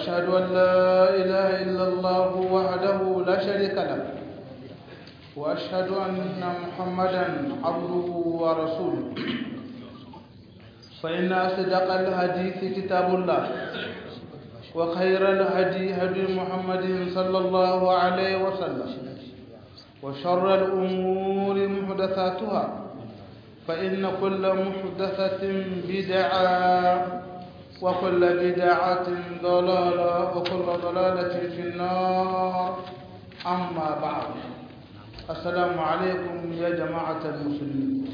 وأشهد أن لا إله إلا الله وحده لا شريك له وأشهد أن محمدا عبده ورسوله فإن أصدق الحديث كتاب الله وخير الهدي هدي محمد صلى الله عليه وسلم وشر الأمور محدثاتها فإن كل محدثة بدعة وكل بدعة ضلالة وكل ضلالة في النار أما بعد السلام عليكم يا جماعة المسلمين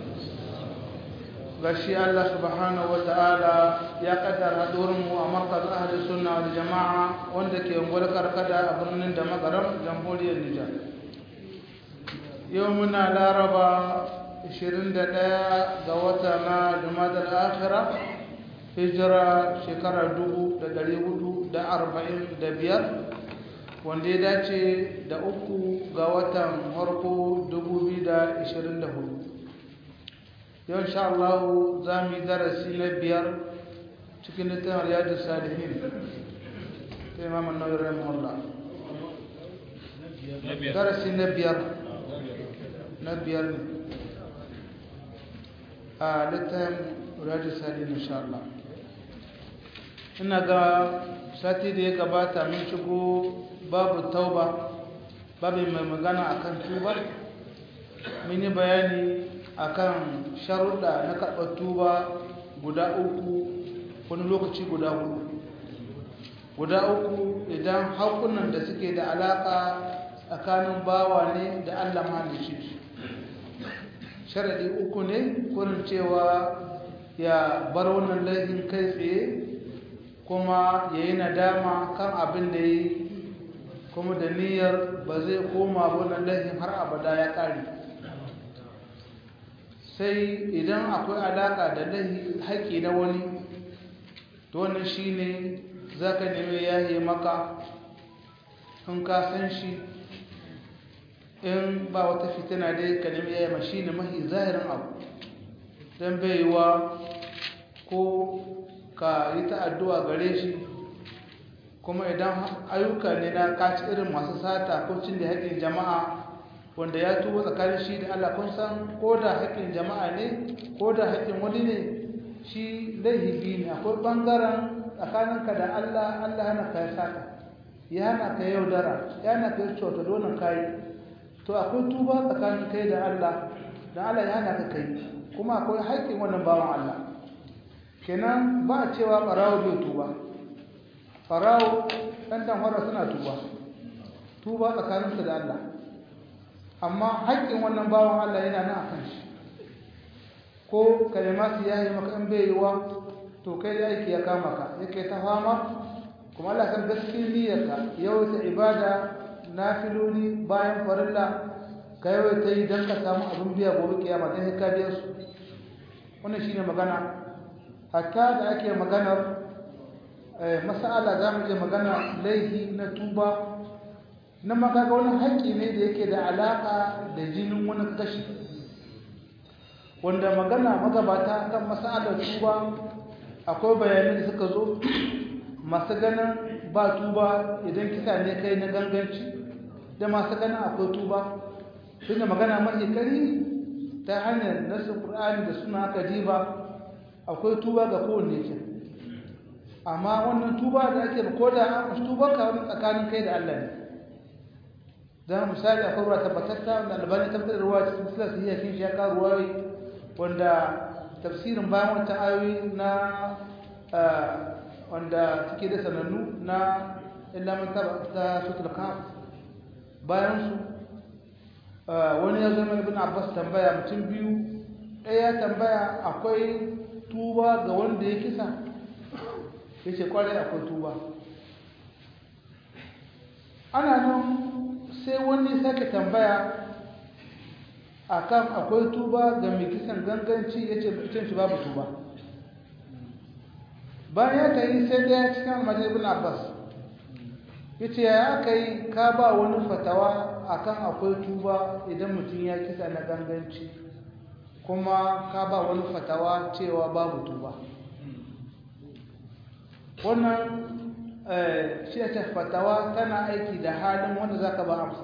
gashi Allah subhanahu wa ta'ala ya kaddara mu a markaz ahli sunna wal jama'a wanda ke ungwar karkada a birnin da magaram jamhuriyar Nijar yau muna laraba 21 ga wata na jumadar akhira hijira shekara 445 wanda ya dace da uku ga watan harko 2024 yau insha Allah za mu yi darasi na biyar cikin littafin riyadu salihin ta imam annabi rahimahullah darasi na biyar na biyar ne a littafin riyadu salihin insha Allah ina ga sati da ya gabata mun shigo babu tauba babu mai magana akan tuba mun yi bayani akan sharuɗa na karɓar tuba guda uku wani lokaci guda hudu guda uku idan hakunan da suke da alaƙa tsakanin bawa ne da allah mahalicci sharaɗi uku ne kurin cewa ya bar wannan laifin kai tsaye kuma ya yi nadama kan abin da ya yi kuma da niyyar ba zai koma wannan laifin har abada ya ƙare sai idan akwai alaƙa da haƙƙi na wani to wannan shi ne za ka nemi yaye maka in ka san shi in ba wata fitina dai ka nemi yaye ma shi ne mahi zahirin abu don baiwa ko ka yi ta addu'a gare shi kuma idan ayyuka ne na kaci irin masu sata ko cin da haƙƙin jama'a wanda ya tuba tsakanin shi da Allah kun san ko da haƙƙin jama'a ne ko da haƙƙin wani ne shi laifi ne akwai ɓangaren tsakaninka da Allah Allah hana ka ya saka ya hana ka yaudara ya hana ka cuta dole kayi to akwai tuba tsakanin kai da Allah da Allah ya hana ka kai kuma akwai haƙƙin wannan bawan Allah kenan ba a cewa ɓarawo bai tuba ɓarawo ɗan dan suna tuba tuba tsakaninsu da Allah amma haƙƙin wannan bawan Allah yana nan a kan shi ko kalimatu ya yi maka in bai yiwa to kai da aiki ya kama ka yake ta fama kuma Allah san gaskiyar niyyarka yawaita ibada nafiloli bayan farilla ka yawaita yi don ka samu abin biya gobe kiyama don ka biya su wannan shine magana hatta da ake maganar masala za mu iya magana laifi na tuba na makaga wani haƙƙi ne da yake da alaƙa da jinin wani kashi wanda magana magabata kan masalar tuba akwai bayanai da suka zo masu ganin ba tuba idan kisa ne kai na ganganci da masu ganin akwai tuba tunda magana mafi kari ta hanyar nasu ƙur'ani da suna aka diba akwai tuba ga kowanne ke amma wannan tuba da ake ko da tuba ka wani tsakanin kai da Allah ne dan misali akwai ruwa tabbatatta wanda albani tabbatar da ruwa cikin silas iya kin shi ya ka ruwayi wanda tafsirin bayan wata ayoyi na wanda suke da sanannu na illa man ta sutul kaf bayan su wani ya zama ibn abbas tambaya mutum biyu ɗaya tambaya akwai tuba ga wanda ya kisa ya ce kwarai akwai tuba ana nan sai wani sake tambaya akan akwai tuba ga mai kisan ganganci ya ce cin shi babu tuba bayan ya ta yi sai daya cikin almajin ibn abbas ya ce ya aka yi ka ba wani fatawa akan akwai tuba idan mutum ya kisa na ganganci kuma ka ba wani fatawa cewa babu tuba wannan shi ta fatawa tana aiki da halin wanda zaka ba amsa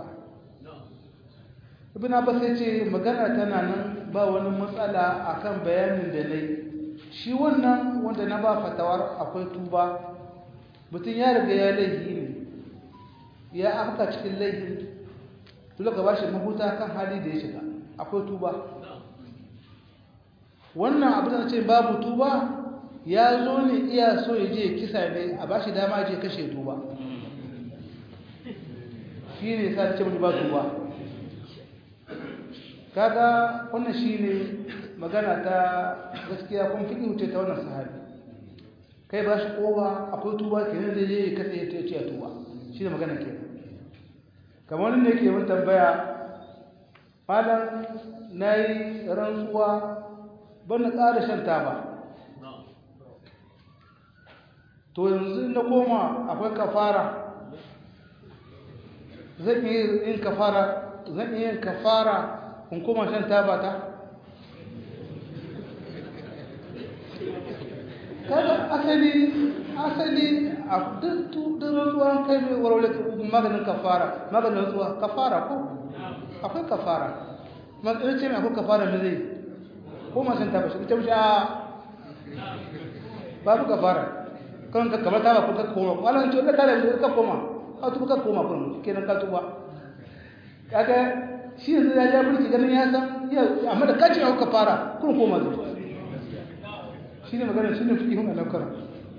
ibn abbas ya ce magana tana nan ba wani matsala akan bayanin da nayi shi wannan wanda na ba fatawar akwai tuba mutum ya riga ya laifi ne ya afka cikin laifin dole ka bashi mahuta kan hali da ya shiga akwai tuba wannan abu da ce babu tuba ya zo ne iya so ya je kisa ne a bashi dama je kashe tuba shi ne sa ce mutu ba tuba kaga wannan shi ne magana ta gaskiya kun fi wuce ta wannan sahabi kai ba shi kowa akwai tuba ke nan zai je ya kasa ya ce tuba shi ne magana ke kamar wani ne ke mun tambaya malam na yi rantsuwa ban na ƙara shan taba to yanzu na koma akwai kafara zan iya yin kafara zan iya yin kafara in koma shan taba ta kada asali asali a duk rantsuwa kai mai warware maganin kafara maganin rantsuwa kafara ko akwai kafara matsayin ce mai akwai kafara da zai ko masu taba shi ta wuce a babu kafara kan ka kamar taba ko ka koma wala ce ka tare da ka koma ka tuba ka koma kun kenan ka tuba kaga shi yanzu ya ja mulki ganin ya san amma da kace akwai kafara kun koma zuwa shi ne magana shi ne fikihun alaukara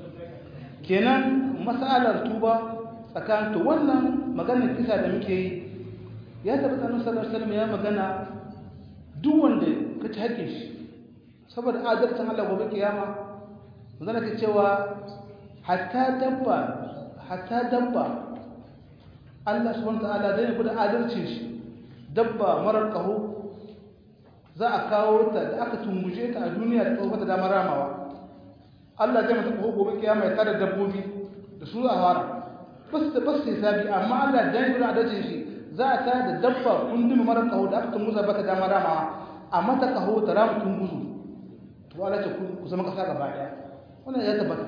kenan matsalar tuba tsakanin to wannan maganar kisa da muke yi ya tabbata annabi sallallahu alaihi wasallam ya magana duk wanda ka ci haƙƙin shi saboda adalcin Allah gobe kiyama zan ka cewa hatta dabba hatta dabba Allah subhanahu wa ta'ala zai gudu adalcin shi dabba marar kaho za a kawo ta da aka tunguje ta a duniya da tsohon da damar ramawa Allah zai mata kawo gobe kiyama ya tare dabbobi da su a fara ba su ba su sabi amma Allah dan gudu adalcin shi za a tare da dabba kundin marar kaho da aka tunguza baka damar ramawa a mata kaho ta rama tunguzu to Allah ce ku zama kasa gaba daya wannan ya tabbata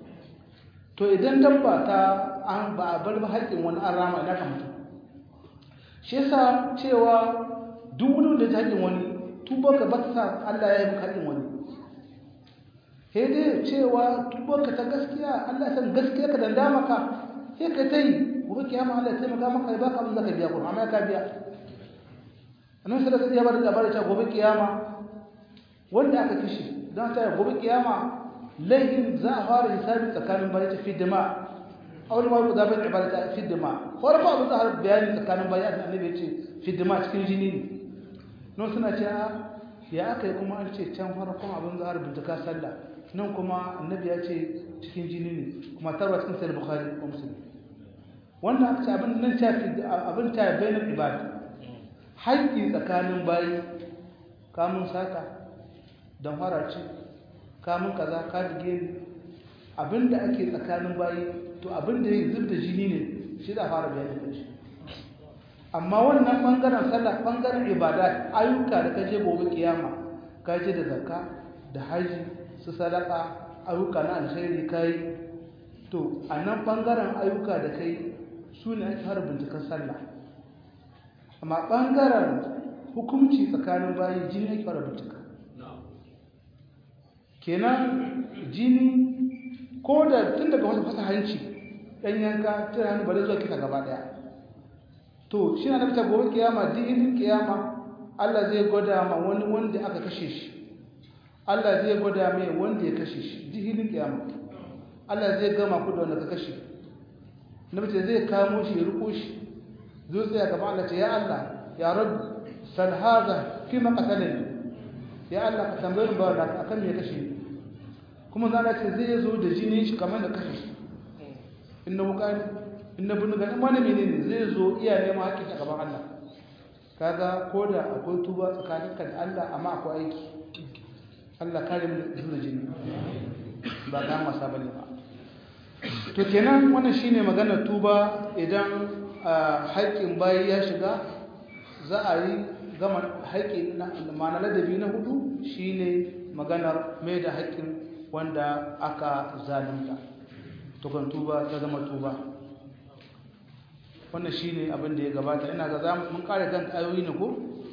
to idan dabba ta an ba a bar ba haƙƙin wani an rama ina ka mutu shi yasa cewa duk wani da ta haƙƙin wani tubarka ba ta sa Allah ya yi maka haƙƙin wani sai dai cewa tubarka ta gaskiya Allah ya san gaskiya ka danda maka sai ka ta yi gobe kiyama Allah ya taimaka maka ya baka abin da ka biya kuma amma ka biya annabi sallallahu alaihi wasallam ya bada labarin cewa gobe kiyama wanda aka kishi don ta gobe kiyama laihin za a fara hisabi tsakanin bayan ta fi dima awal ma ku zaɓin ibadata fi dima farko abin za a bayani tsakanin bayan da annabi ya ce fi dima cikin jini ne nan suna ce ya aka yi kuma an ce can farkon abin za a bincika sallah nan kuma annabi ya ce cikin jini ne kuma tarwa cikin sayar bukhari ko musulmi wannan aka ce abin nan ta fi abin ta bayanin ibada haƙƙi tsakanin bayi kamun sata don farace kamun kaza ka dige ni abinda ake tsakanin bayi to abinda ya zub da jini ne shi da fara bayanin da shi amma wannan bangaren sallah bangaren ibada ayyuka da kaje gobe kiyama ka je da zakka da haji su sadaka ayyuka na alkhairi kai to a nan bangaren ayyuka da kai su ne ake fara binciken sallah amma bangaren hukunci tsakanin bayi jini ake fara bincika kenan jini ko da tun daga wata fasa hanci ɗan yanka tun hannu bari zuwa kisa gaba ɗaya to shi na nafta gobe kiyama dinin kiyama Allah zai gwada ma wani wanda aka kashe shi Allah zai gwada mai wanda ya kashe shi dinin kiyama Allah zai gama ku da wanda ka kashe nafta zai kamo shi ya riko shi zo tsaya gaba Allah ce ya Allah ya rabu sal hadha fi ma qatalani ya Allah ka tambaye ni ba da akan me kashe ni kuma zana ce zai zo da jini shi kamar da kashe shi inna wuka inna bunu ga wani menene zai zo iya neman haƙƙin a gaban Allah kaga ko da akwai tuba tsakaninka da Allah amma akwai aiki Allah kare mu da jini ba ga masa bane ba to kenan wannan shine maganar tuba idan haƙƙin bayi ya shiga za a yi gama haƙƙi na ma'ana ladabi na hudu shine maganar mai da haƙƙin wanda aka zalunta tukun tuba ta zama tuba wannan shine abin da ya gabata ina ga zamu mun kare kan ayoyi ne ko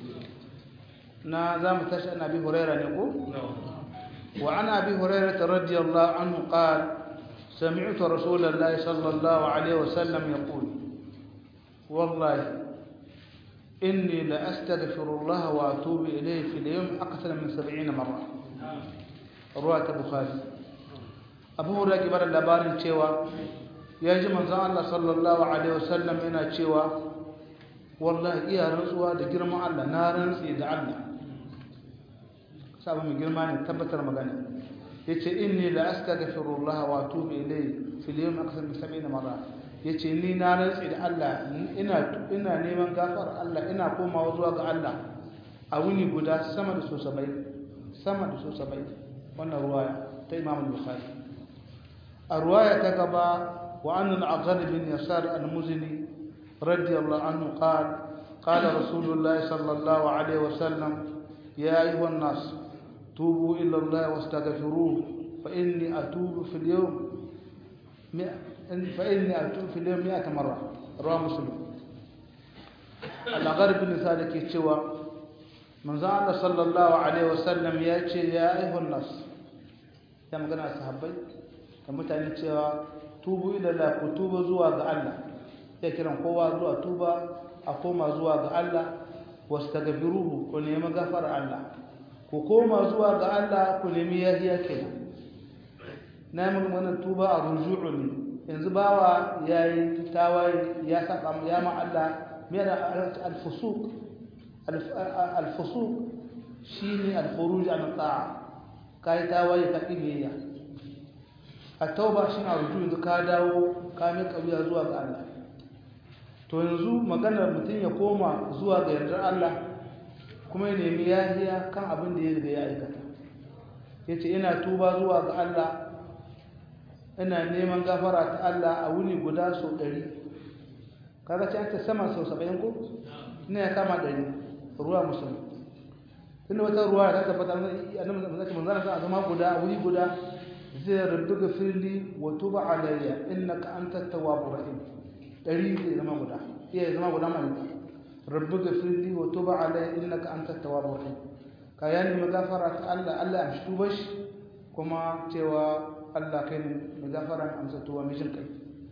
na zamu tashi annabi huraira ne ko wa ana abi hurairah radiyallahu anhu qala سمعت رسول الله صلى الله عليه وسلم يقول والله إني لأستغفر الله وأتوب إليه في اليوم أكثر من سبعين مرة رواية البخاري أبو هريرة كبر اللبار cewa ya ji manzon Allah sallallahu alaihi wasallam yana cewa wallahi iya rantsuwa da girman Allah na rantsi da Allah sabu mai girma ne tabbatar magana yace inni la astaghfirullah wa atubu ilayhi fil yawm akthar min 70 marra yace ni na rantsi da Allah ina ina neman gafar Allah ina komawa zuwa ga Allah a wuni guda sama da so 70 sama da so 70 wannan ruwaya ta Imam Bukhari a ruwaya ta gaba wa an al-Aqad bin Yasar al-Muzini radiyallahu anhu qala qala Rasulullah sallallahu alaihi wasallam ya ayyuhan nas توبوا إلى الله واستغفروه فإني أتوب في اليوم مئة فإني أتوب في اليوم مئة مرة رواه مسلم الأغرب بن ذلك يتشوى من زعل صلى الله عليه وسلم يأتي يا أيها الناس يا مغنى صحابي كما تعني تشوى توبوا إلى الله كتوبوا زوا الله ya kiran kowa zuwa tuba a koma zuwa ga Allah wastaghfiruhu ko nemi gafara Allah ku koma zuwa ga Allah ku nemi yahiya kenan na mun wannan tuba a ruju'u ne yanzu bawa yayi tawaye ya saka ya ma Allah me da al-fusuq al-fusuq shine al-khuruj an ta'a kai tawaye ka kibiyya at-tauba shine ruju'u yanzu ka dawo ka mai kabiya zuwa ga Allah to yanzu maganar mutum ya koma zuwa ga yardar Allah kuma ya nemi yahiya kan abin da ya riga ya aikata ya ce ina tuba zuwa ga Allah ina neman gafara ta Allah a wuni guda sau ɗari kaga ce ta sama sau saba'in ko ina ya kama ɗari ruwa musulmi tunda wata ruwa ta tabbata annabi zaki manzana sa a zama guda a wuri guda zai rabbi gafirli wa tuba alayya innaka antat tawwabur rahim ɗari zai zama guda iya zama guda mai rabbi gafirli wa tuba alai innaka anta tawwabur rahim ka ya nemi gafara ta Allah Allah ya tuba shi kuma cewa Allah kai ne mai gafara amsa tuba mai jin kai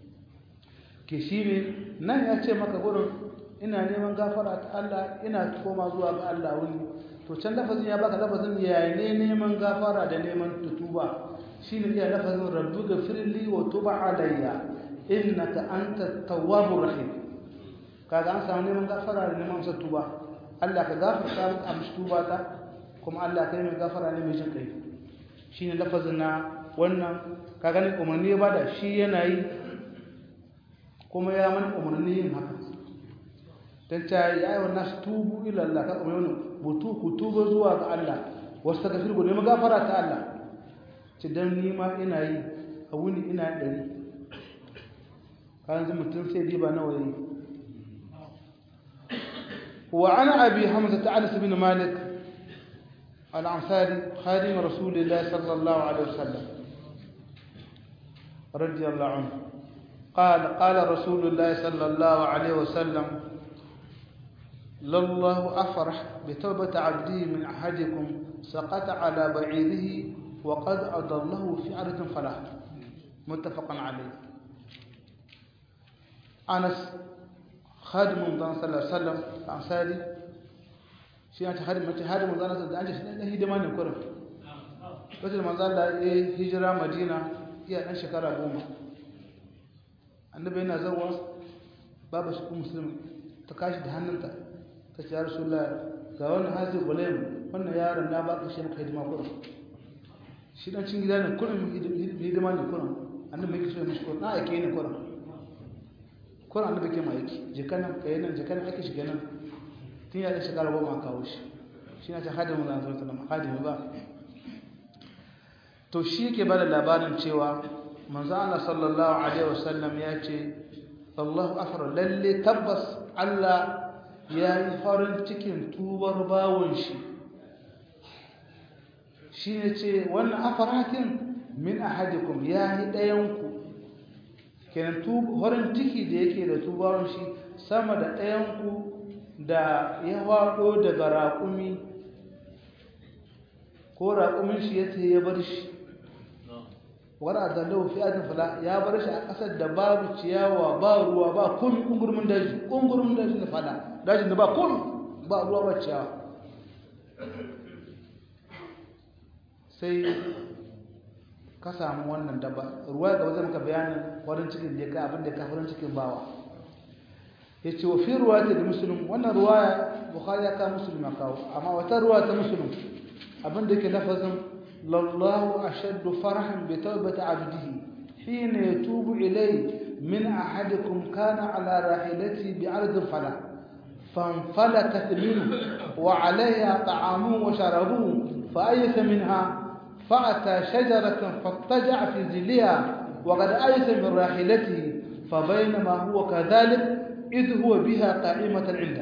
ke shi ne nan ya ce maka gurin ina neman gafara ta Allah ina koma zuwa ga Allah wani to can lafazin ya baka lafazin ya ne neman gafara da neman tutuba shine iya lafazin rabbi gafirli wa tuba alayya innaka anta tawwabur rahim kaga an samu neman gafara da neman sa tuba Allah ka gafarta mu amshi tuba ta kuma Allah kai mai gafara ne mai jin kai shine lafazin na wannan kaga ne umarni ya bada shi yana yi kuma ya mana umarni yin haka dan ta yi ayyuhan nas tubu ila Allah ka umarni butu ku tuba zuwa ga Allah wasu ta gafir ku neman gafara ta Allah ci dan ni ma ina yi a wuni ina dari kan mutum sai diba nawa yi وعن أبي حمزة أنس بن مالك الأنصاري خادم رسول الله صلى الله عليه وسلم رضي الله عنه قال قال رسول الله صلى الله عليه وسلم لله أفرح بتوبة عبده من أحدكم سقط على بعيره وقد أضله في أرض فلاح متفق عليه أنس خادم رمضان صلى الله عليه وسلم ansari shi ya ce mace hadi manzo Allah da an ce shi dan hidima ne kurin wata manzo Allah ya hijira Madina iya dan shekara goma annabi yana zawa babu shi musulmi ta kashi da hannunta ta ce ya rasulullah ga wannan hazi gulaim wannan yaron na baka shi maka hidima kurin shi dan cin gida ne kurin hidima ne kurin annabi yake so mishi kurin na ake ne kurin kurin annabi ke ma yake jikanan kayanan jikanan ake shiga nan tun ya ɗashi ƙarar goma kawo shi shi na ce hadimin zan zo salama hadimi ba to shi yake bada labarin cewa manzo Allah sallallahu alaihi wasallam ya ce Allahu afar lalle tabbas Allah ya yi farin cikin tubar bawon shi shi ne ce wannan afarakin min ahadikum ya yi ɗayanku kenan horin ciki da yake da tubarun shi sama da ɗayanku da ya waɗo daga raƙumi ko raƙumin shi ya ce ya bar shi wani a zallau fi ajin fula ya bar shi a ƙasar da babu ciyawa ba ruwa ba komi ƙungurmin daji ƙungurmin daji da fada dajin da ba komi ba ruwa ba ciyawa sai ka samu wannan dabba ruwa ga wajen maka bayanin warin cikin da ya ka abin da ya ka farin cikin bawa ya ce wa fi ruwa ta da musulun wannan ruwa bukhari ya ka musulun ya kawo amma wata ruwa ta musulun abin da ke lafazin lallahu ashaddu farhan bi tawbati abdihi hina yatubu ilay min ahadikum kana ala rahilati bi ardin fala فانفلتت منه وعليها طعامه وشرابه فأيس منها فأتى شجرة فاضطجع في ظلها وقد أيس من راحلته فبينما هو كذلك إذ هو بها قائمة عنده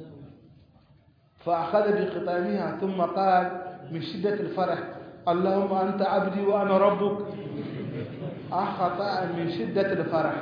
فأخذ بخطامها ثم قال من شدة الفرح اللهم أنت عبدي وأنا ربك أخطأ من شدة الفرح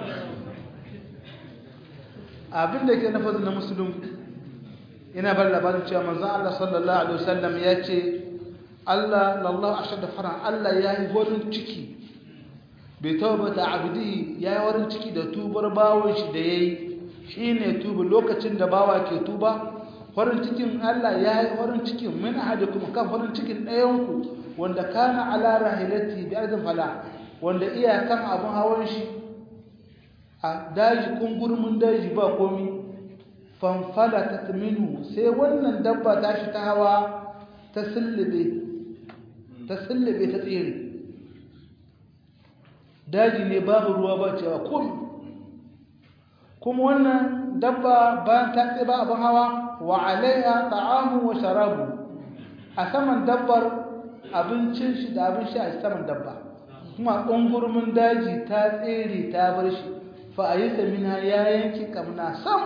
abin da ke nafazin na musulun ina bar labarin cewa manzon Allah sallallahu alaihi wasallam ya ce Allah lallahu ashadda faran Allah ya yi warin ciki bai taubata abdi ya yi warin ciki da tubar bawon shi da yayi shine tubu lokacin da bawa ke tuba farin cikin Allah ya yi farin cikin min ahadikum kan farin cikin ɗayanku wanda kana ala rahilati bi ardin fala wanda iyakan abun hawan shi a daji kungurmin daji ba komi fanfala ta minu sai wannan dabba ta shi ta hawa ta sullube ta sullube ta tsere daji ne babu ruwa ba cewa komi kuma wannan dabba bayan ta tsaye ba abin hawa wa alaiha ta'amu wa sharabu a saman dabbar abincin shi da abin shi a saman dabba kuma ƙungurmin daji ta tsere ta bar shi fa'ayyuka mina ya yanki kamna sam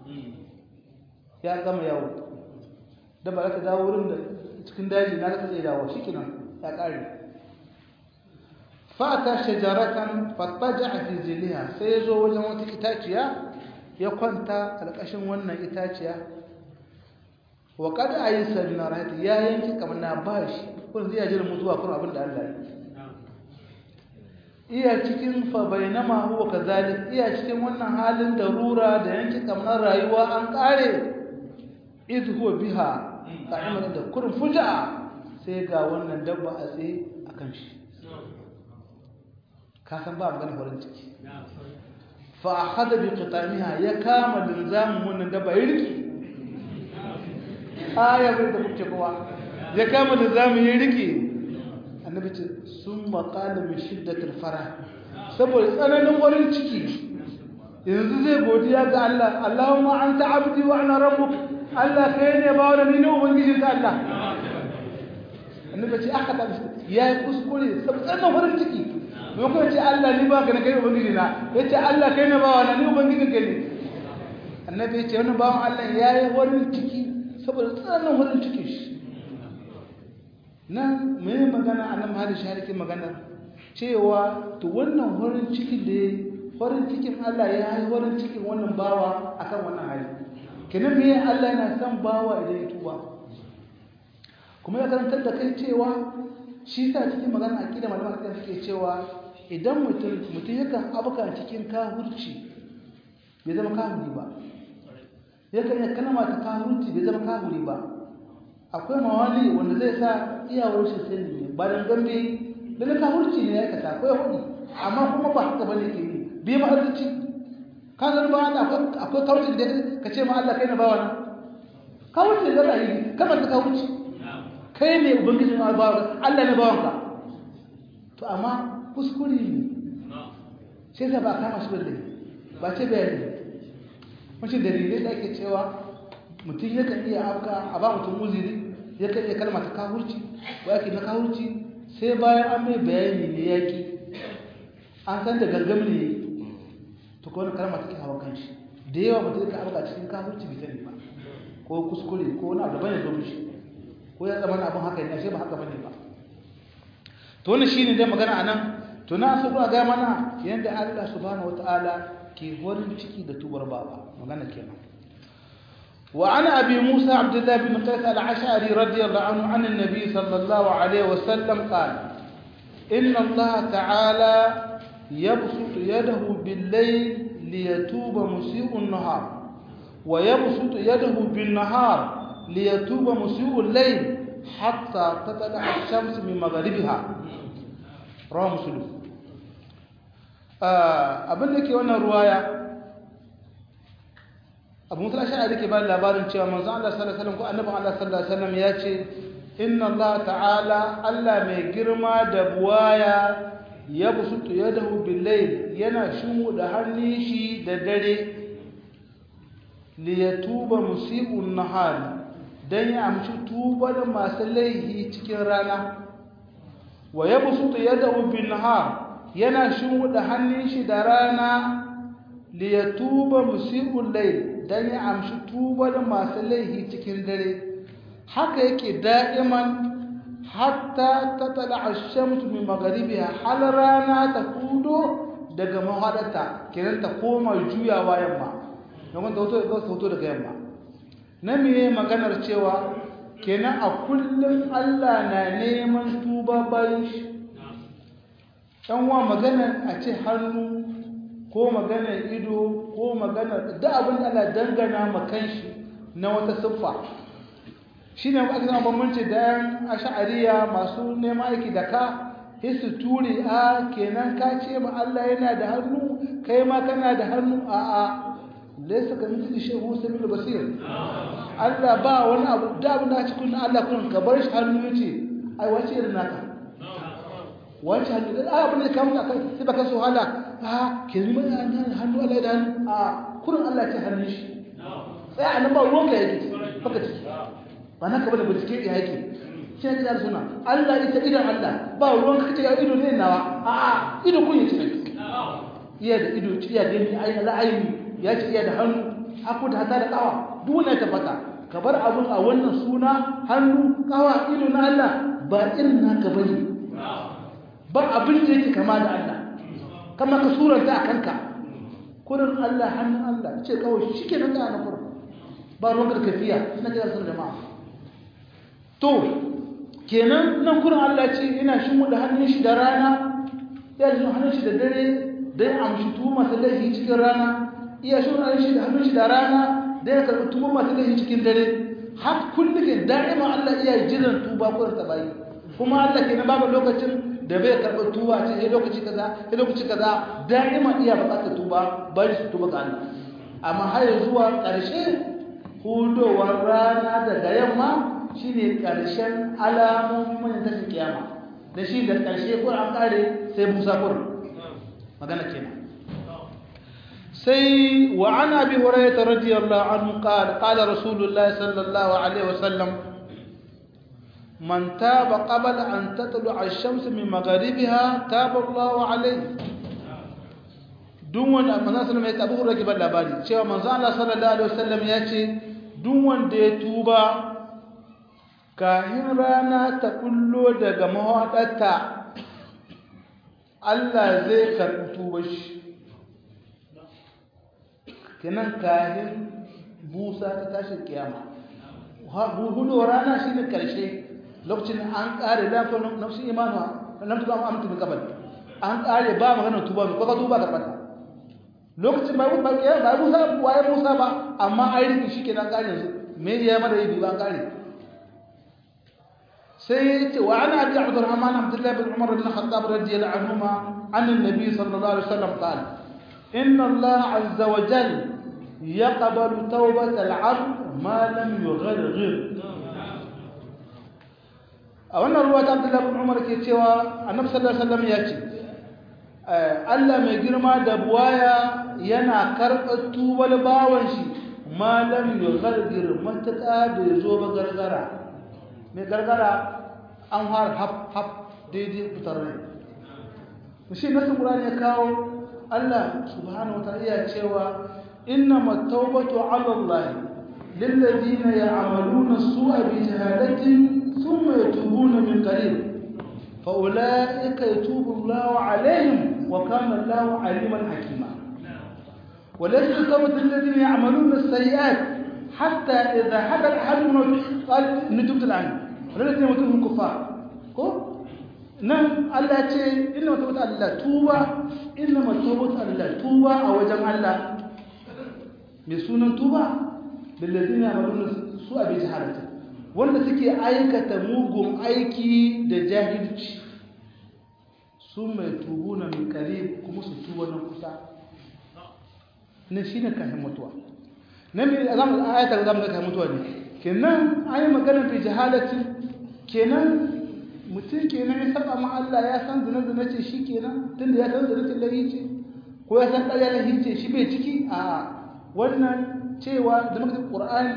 ya gama yawo da ba ka dawo wurin da cikin daji na ka tsaye dawo shi kinan ya ƙare fata shajaratan fattaja a fiziliya sai ya zo wajen wata itaciya ya kwanta ƙarƙashin wannan itaciya wa kada a yi sabina rahati ya yanki kamna ba shi kun zai jira mutuwa kun abin da Allah iya cikin fa bainama huwa kazalik iya cikin wannan halin darura da yanki kamar rayuwa an kare idh huwa biha qa'iman da kurin fuja sai ga wannan dabba a tsaye akan shi ka san ba magana farin ciki fa akhadha bi qitamiha ya kama linzamin wannan dabba ya riki aya bai da kuke kowa ya kama linzamin ya riki annabi ce sun maƙala mai shiddatar fara saboda tsananin warin ciki yanzu zai godiya ga Allah Allahumma anta abdi wa ana rabbuk Allah kai ne ba wani ni ne ubangijin ka Allah annabi ce aka tabi ya yi kuskure saboda tsananin warin ciki mai kuma ce Allah ni ba ka na kai ubangiji na ya ce Allah kai ne ba wani ni ubangijin ka ne annabi ya ce wani bawan Allah ya yi warin ciki saboda tsananin warin ciki shi nan mai magana a nan mahali sharikin magana cewa to wannan horin cikin da ya horin cikin Allah ya yi horin cikin wannan bawa akan wannan hali kenan me Allah yana son bawa idan ya tuba kuma ya karantar da kai cewa shi sa cikin magana aqida malaman kan suke cewa idan mutum mutum yakan abuka cikin kahurci bai zama kahuri ba yakan ya kalma ta kahurci bai zama kahuri ba akwai mawali wanda zai sa iyawar shi sai ne ba dan gambe da na kahurci ne ya kasa akwai hudu amma kuma ba haka bane ke yi bi ma arziki ka zan ba Allah akwai kahurci da ka ce ma Allah kai na bawa na kahurci da ra'ayi kamar ta kahurci kai ne ubangiji ma bawa Allah ne bawan ka to amma kuskure ne sai sa ba kama shi balle ba ce bayani wace dalilai da ake cewa mutum yakan iya afka a ba mutum uziri yakan iya kalma ta kahurci ko yake na kahurci sai bayan an mai bayani ne yaki an san da gargam ne to ko wani kalma take hawa kanshi da yawa mutum yakan afka cikin kahurci bai sani ba ko kuskure ko wani abu daban ya zo mishi ko ya zama abin haka ne ashe ba haka bane ba to wannan shine dai magana anan tuna su ga mana yanda Allah subhanahu wataala ke horin ciki da tubar baba magana kenan wa ana abi musa abdullah bin qais al-ash'ari radiyallahu anhu an an-nabi sallallahu alaihi wasallam qala inna Allah ta'ala yabsutu yadahu bil-layl liyatuba musii'u an-nahar wa yabsutu yadahu bin-nahar liyatuba musii'u al-layl hatta tatla ash-shams min maghribiha rawahu muslim abin da ke wannan ruwaya abu musul ashari ke ba labarin cewa manzo Allah sallallahu alaihi wasallam ko annabi Allah sallallahu alaihi wasallam ya ce inna Allah ta'ala Allah mai girma da buwaya ya busutu yadahu bil layl yana shimu da hannun shi da dare li yatuba musii'un nahar dan ya amshi tubar masu laihi cikin rana wa yabsutu yadahu bin nahar yana shimfiɗa hannun shi da rana li ya tuba musi'ul layl dan ya amshi tubar masu laihi cikin dare haka yake da'iman hatta tatala ash-shamsu min magharibiha hal rana ta kudo daga mahadarta kenan ta koma juyawa yamma don ta hoto ta hoto daga yamma na me maganar cewa kenan a kullum Allah na neman tuba bayan shi ɗan wa magana a ce hannu ko magana ido ko magana da abin da Allah dangana makan shi na wata siffa shi ne aka zama bambanci da yan asha'ariya masu neman aiki da ka hisu ture a kenan ka ce ma Allah yana da hannu kai ma kana da hannu a a laisa ka mutu shehu sabil basir Allah ba wani abu da abin da cikin Allah kun ka bar shi hannu yace ai wace irin naka wace hannu da abin da kamun akai sai baka so hala a kelima hannu Allah da hannu a kurin Allah ce hannun shi sai a nan ba ruwan ka yake baka ciki ba na ka bada bincike ya yake shi ne da suna Allah ita idan Allah ba ruwan ka ce ya ido ne nawa a a ido kun yace iya da ido iya gani ai la'ayi ya ce iya da hannu haku da hata da kawa duk wani tabbata ka bar abun a wannan suna hannu kawa ido na Allah ba irin naka bane ba abin da yake kama da Allah kama ka suranta a kanka kurin Allah hannun Allah ce kawai shi ke nan da na kurin ba ruwan karkafiya na jira sun jama'a to kenan nan kurin Allah ce ina shi da hannun shi da rana ya ji hannun shi da dare don amshi tuwo masu laifi cikin rana iya shi hannun shi da hannun shi da rana don ya karɓi tuwo masu laifi cikin dare har kullum da'ima Allah iya jiran tuba kurin ta bayi kuma Allah ke na babu lokacin da bai karɓar tuba ce ya lokaci kaza ya lokaci kaza da'ima iya buƙatar tuba bari su tuba ga Allah amma har zuwa ƙarshe hudowar rana daga yamma shine ƙarshen alamomin manyan tashin kiyama da shi da ƙarshe ko an ƙare sai busa kur magana kenan sai wa an abi hurairah radiyallahu anhu qala qala rasulullahi sallallahu alaihi wasallam من تاب قبل أن تطلع الشمس من مغاربها تاب الله عليه duk wanda manzon sallallahu alaihi wasallam ya tabu labari cewa manzon Allah sallallahu alaihi wasallam ya ce duk wanda ya tuba kahin rana ta kullo daga mawaɗarta Allah zai karɓi tuba shi kenan kahin busa ta tashi kiyama hudu rana shi ne ƙarshe lokacin an ƙare lafiyar nafsin imanuwa nan tuba amintu min kabal an ƙare ba maganar tuba mai kwakwa tuba karɓar lokacin ba ba ya ba musa waye musa ba amma an riki shi kenan ƙare yanzu me ya mada yi ba an ƙare sai ce wa ana abi abdurrahman abdullah bin umar bin khattab radiyallahu anhuma an annabi sallallahu alaihi wasallam qala inna allah azza wa jalla يقبل توبة العبد ما لم يغرغر a wannan ruwa ta Abdullah bin Umar ke cewa Annabi sallallahu alaihi wasallam ya ce Allah mai girma da buwaya yana karɓar tubal bawan shi malam yughargir mataka bai zo ba gargara mai gargara an har haf haf daidai fitar rai shi nasu Qur'ani ya kawo Allah subhanahu wa ta'ala ya cewa إنما التوبة على الله للذين يعملون السوء بجهالة ثم يتوبون من قريب فأولئك يتوب الله عليهم وكان الله عليما حكيما وليس كمثل الذين يعملون السيئات حتى إذا حدث أحدهم قال إني تبت الآن ولكن يموتون الكفار nan Allah ce inna matubata Allah tuba inna matubata Allah tuba a wajen Allah mai sunan tuba billazina yamaluna su abi jahalata wanda suke aikata mugun aiki da jahilci su mai tubu na min kare kuma su tuba na kusa na shi ne kayan mutuwa na mai zamu ayata zamu ga kayan mutuwa ne kenan an yi magana bi jahalatin kenan mutum kenan ya saba ma Allah ya san zina zina ce shi kenan tunda ya san zina ce lahi ce ko ya san ƙarya lahi ce shi bai ciki a wannan cewa da muka Qur'ani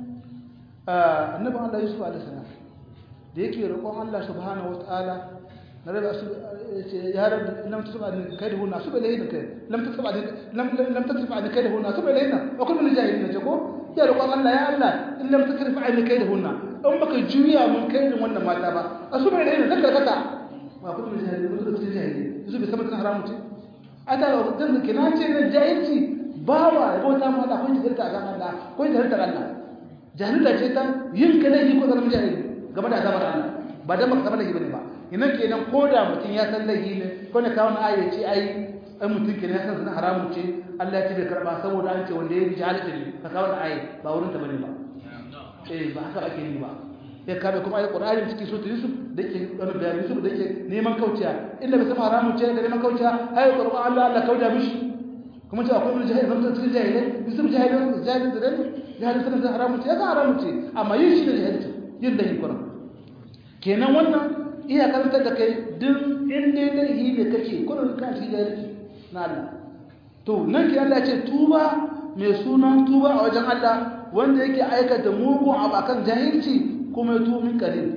annabi Allah Yusuf alaihi salam da yake roƙon Allah subhanahu wataala na rabu su ya rabu lam tusba ni kai da hunna su bai lahin kai lam tusba ni lam lam tusba ni kai da hunna su bai lahin wa kullu min jahilin ne ko ya roƙon Allah ya Allah in lam tusrifa ni kai da hunna in baka juya mun kai da wannan mata ba a su bai lahin zaka kaka wa kullu min jahilin su bai jahilin su bai san kan haramu ce ata dan kina ce da jahilci bawa ya bauta mu Allah ko jahilta ga Allah ko jahilta Allah jahilta ce ta yin kalahi ko zama jahili game da azabar Allah ba dan baka zama laifi bane ba ina kenan ko da mutum ya san laifi ne ko ne kawo aya ce ai ai mutum kenan ya san sunan haramun ce Allah ya ce bai karba saboda an ce wanda ya bi jahilta ne ka kawo aya ba wurin ta bane ba eh ba haka ake yi ba ya kabe kuma ayi Qur'ani cikin sura Yusuf da yake wani bayani Yusuf da yake neman kauciya inda bai san haramun ce da neman kauciya ayi Qur'an Allah Allah kauda mishi kuma ce akwai wani jahili zama cikin jahilai Yusuf jahilai jahilai da dai jahilai sanin da haramun ce ya ga haramun ce amma yin shi da jahilci yin da yin Qur'an kenan wannan iya karantar da kai duk inda laifi ne kake kurin ka shi jahilci na Allah to nan ki Allah ce tuba mai sunan tuba a wajen Allah wanda yake aikata mugun abu akan jahilci kuma ya tuba min kare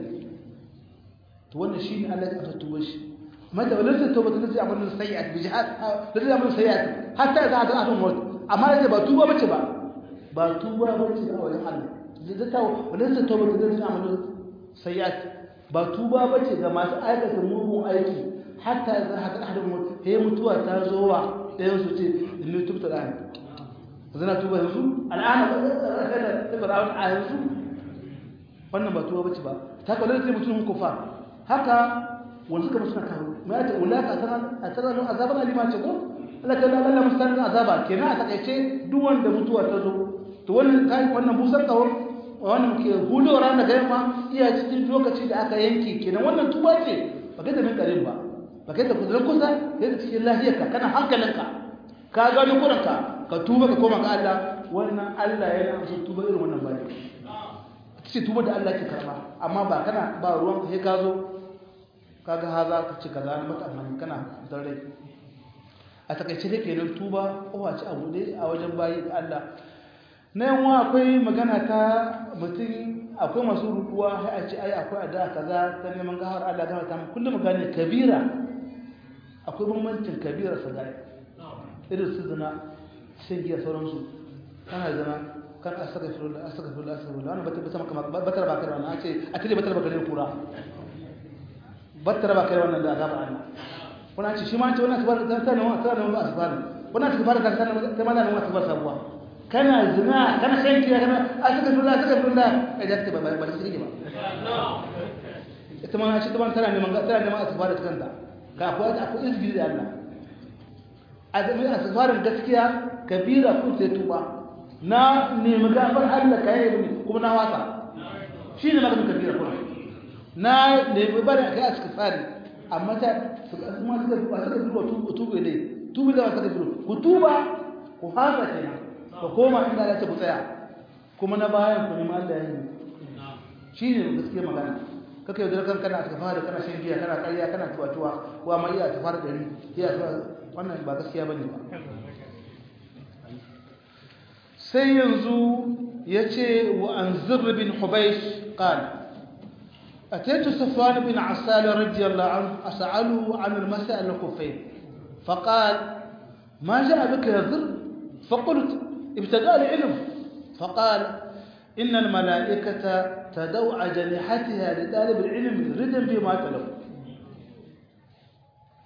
to wannan shine Allah ya tuba shi mata walaysa tawbatu lati amalu sayyi'at bi jihad lati amalu sayyi'at hatta idza ata ahadun maut amma da ba tuba bace ba ba tuba bace a wajen Allah zata walaysa tawbatu lati amalu sayyi'at ba tuba bace ga masu aikata mugun aiki hatta idza ata ahadun maut he mutuwa ta zo wa ɗayan su ce inni tubta da zana tuba yanzu al'ana da fir'aun a yanzu wannan ba tuba bace ba ta kalle sai mutum kufa haka wanda suka musu kawo ma ta ulaka tana a tana nan azaban alima ce ko Allah ta Allah Allah musan azaba kenan a takaice duk wanda mutuwa ta zo to wannan kai wannan busar kawo wannan ke hudo ran da yamma iya cikin lokaci da aka yanke kenan wannan tuba ce ba kai da min karin ba ba kai da kuzurin kusa kai da cikin lafiyarka kana hankalinka ka gano kuranka ka tuba ka koma ga Allah wannan Allah yana so tuba irin wannan bane ce tuba da Allah ke karba amma ba kana ba ruwan ka sai ka zo kaga haza ka ci kaza na mata amma kana dan rai a takaice da kenan tuba kowa ci abu dai a wajen bayi ga Allah na yawa akwai magana ta mutum akwai masu rukuwa sai a ce ai akwai ada kaza ta neman gahar Allah gahar ta kullum gane kabira akwai bambancin kabira sagai irin su zina shan giya sauransu kana zina kan astaghfirullah astaghfirullah astaghfirullah wannan bata bata maka batar ba kai wannan ce a tile batar ba kai kura batar ba kai wannan da azaba Allah wannan ce shi ma ce wannan tabar da sanin wannan sanin ba asbar wannan tabar da sanin kai ma nan wannan tabar sabuwa kana zina kana shan giya kana astaghfirullah astaghfirullah kai da ta ba ba ta ba ita ma ce ta ban tana neman tana neman asbar da kanta ka akwai akwai izgiri da Allah azumi asfarin gaskiya kabira kun sai tuba na nemi gafar Allah ka yi kuma na wasa shi ne maganin kabira kuma na nemi bari a kai a cikin tsari amma ta kuma suka ba suka duba tuba ne tuba da suka duba ku tuba ku hasa kenan ka koma inda Allah ya ku tsaya kuma na bayan ku nemi Allah ya yi shi ne gaskiya magana kaka yau da kan kana ta fara kana shan giya kana ƙarya kana tuwa-tuwa ko amma iya ta fara dari iya wannan ba gaskiya bane ba sai yanzu yace wa anzir bin hubaysh qala أتيت صفوان بن عسال رضي الله عنه أسأله عن المسألة الكفين فقال ما جاء بك يا ذر فقلت ابتداء العلم فقال إن الملائكة تدعو أجنحتها لطالب العلم ردا بما تلو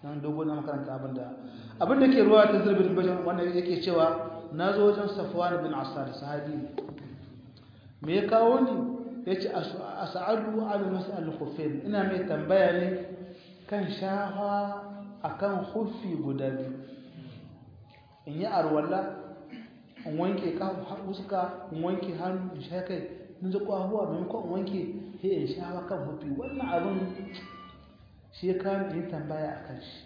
nan dogo na makaranta abinda abinda ke ruwa ta zurbin bajin wanda yake cewa na zo wajen safwan bin asad sahabi me ya kawo ni ya ce a sa'adu ala mas'al khuffain ina mai tambaya ne kan shafa akan khuffi guda biyu in yi arwalla in wanke fuska in wanke hannu in sha kai in ji kwahuwa maimakon in wanke sai in shafa kan khuffi wannan abin shi ya kawo in tambaya a kan shi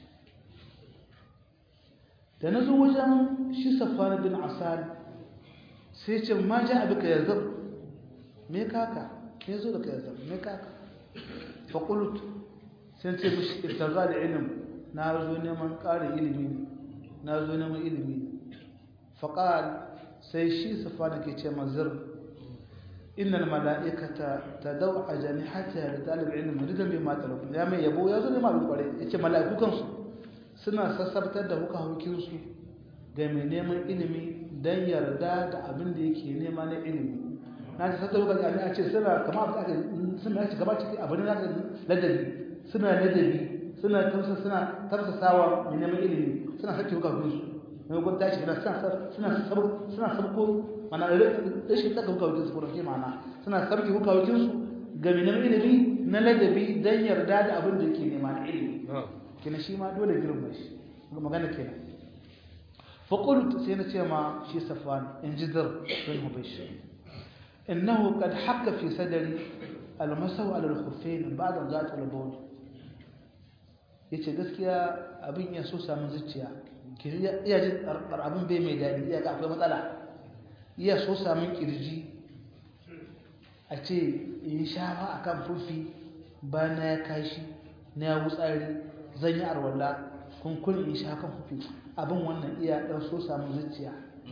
da na zo wajen shi safwan bin asad sai ce ma ja abika ya zab me kaka me zo da kai zama me kaka fa qult sai ce mishi ibtaga da ilm na zo neman ƙarin ilimi na zo neman ilimi fa qal sai shi safana ke ce mazir innal malaikata tadaw ajnihata li talib ilm ridan bima talab ya mai yabo ya zo ne malu kware yace malaiku kansu suna sassabtar da huka hukin su ga mai neman ilimi dan yarda da abin da yake nema na ilimi na ta sassa lokacin abin a ce suna kama abu aka suna ci gaba ciki abin da ladabi suna ladabi suna tafsa suna tafsasawa mai neman ilimi suna sake hukafin su mai gwada tashi gina suna suna sabko mana rashin saka hukafin su kuma ke mana suna sabke hukafin su ga mai neman ilimi na ladabi don yarda da abin da yake nema na ilimi kina shi ma dole girma shi magana kenan فقلت سينا ما شي صفوان انجدر بن هبيش إنه قد حك في صدري المسو على الخفين بعد أن جاءت البول yace gaskiya abin ya so samun zuciya ki iya ji abin bai mai daɗi iya ga akwai matsala iya so samun kirji a ce in shafa a kan fufi ba na ya kashi na ya wutsari zan yi arwalla kun kun in sha kan fufi abin wannan iya ɗan so samun zuciya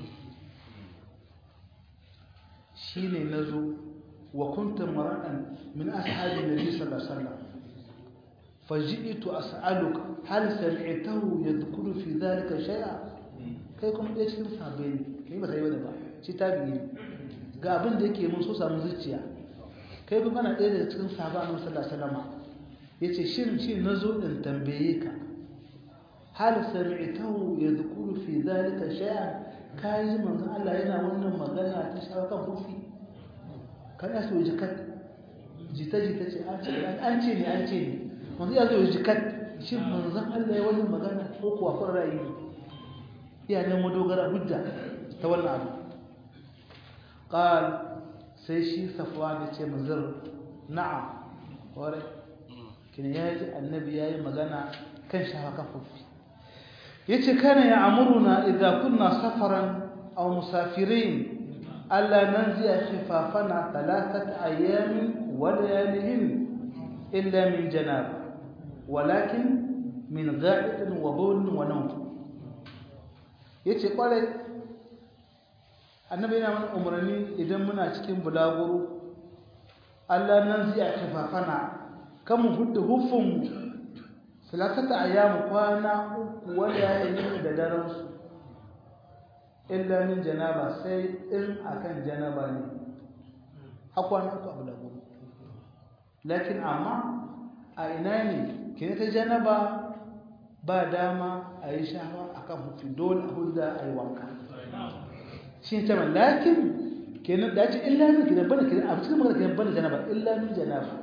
shi ne na zo wa kunta mara'an min ashabi nabi sallallahu alaihi wasallam faji'tu as'aluka hal sami'tahu yadhkuru fi dhalika shay'a kai kuma ɗaya cikin sahabbai ne kai ba sai wani ba shi tabi'i ne ga abin da yake mun so samun zuciya kai kuma ana ɗaya daga cikin sahabba annabi sallallahu alaihi wasallam yace shin shi nazo in tambaye ka hal sami'tahu yadhkuru fi dhalika shay'an kai manzon Allah yana wannan magana ta shawo kan hufi kana so jikat jita jita ce an ce an ce ne an ce ne manzon ya zo jikat shin manzon Allah ya wannan magana ko kuwa kun rayu iya ne madogara hujja ta wannan abu qal sai shi safwan ya ce manzon na'am ware kina yaji annabi yayi magana kan shawo kan hufi yace kana ya amuruna idza kunna safaran aw musafirin alla nanzi'a khifafana thalathat ayamin wa layalihin illa min janab walakin min gha'itin wa bawl wa nawm yace kware annabi yana mana umarni idan muna cikin bulaguro alla nanzi'a khifafana kamu hudda hufun salatata ayyamu kwana uku wanda ya yi da daren su illa min janaba sai in akan janaba ne hakwana uku abu da gudu lakin amma a ina ne kine ta janaba ba dama a yi shafa akan hufi dole a hulda a yi wanka shi ta ma lakin kenan da ce illa min kine bane kine a cikin magana kine bane janaba illa min janaba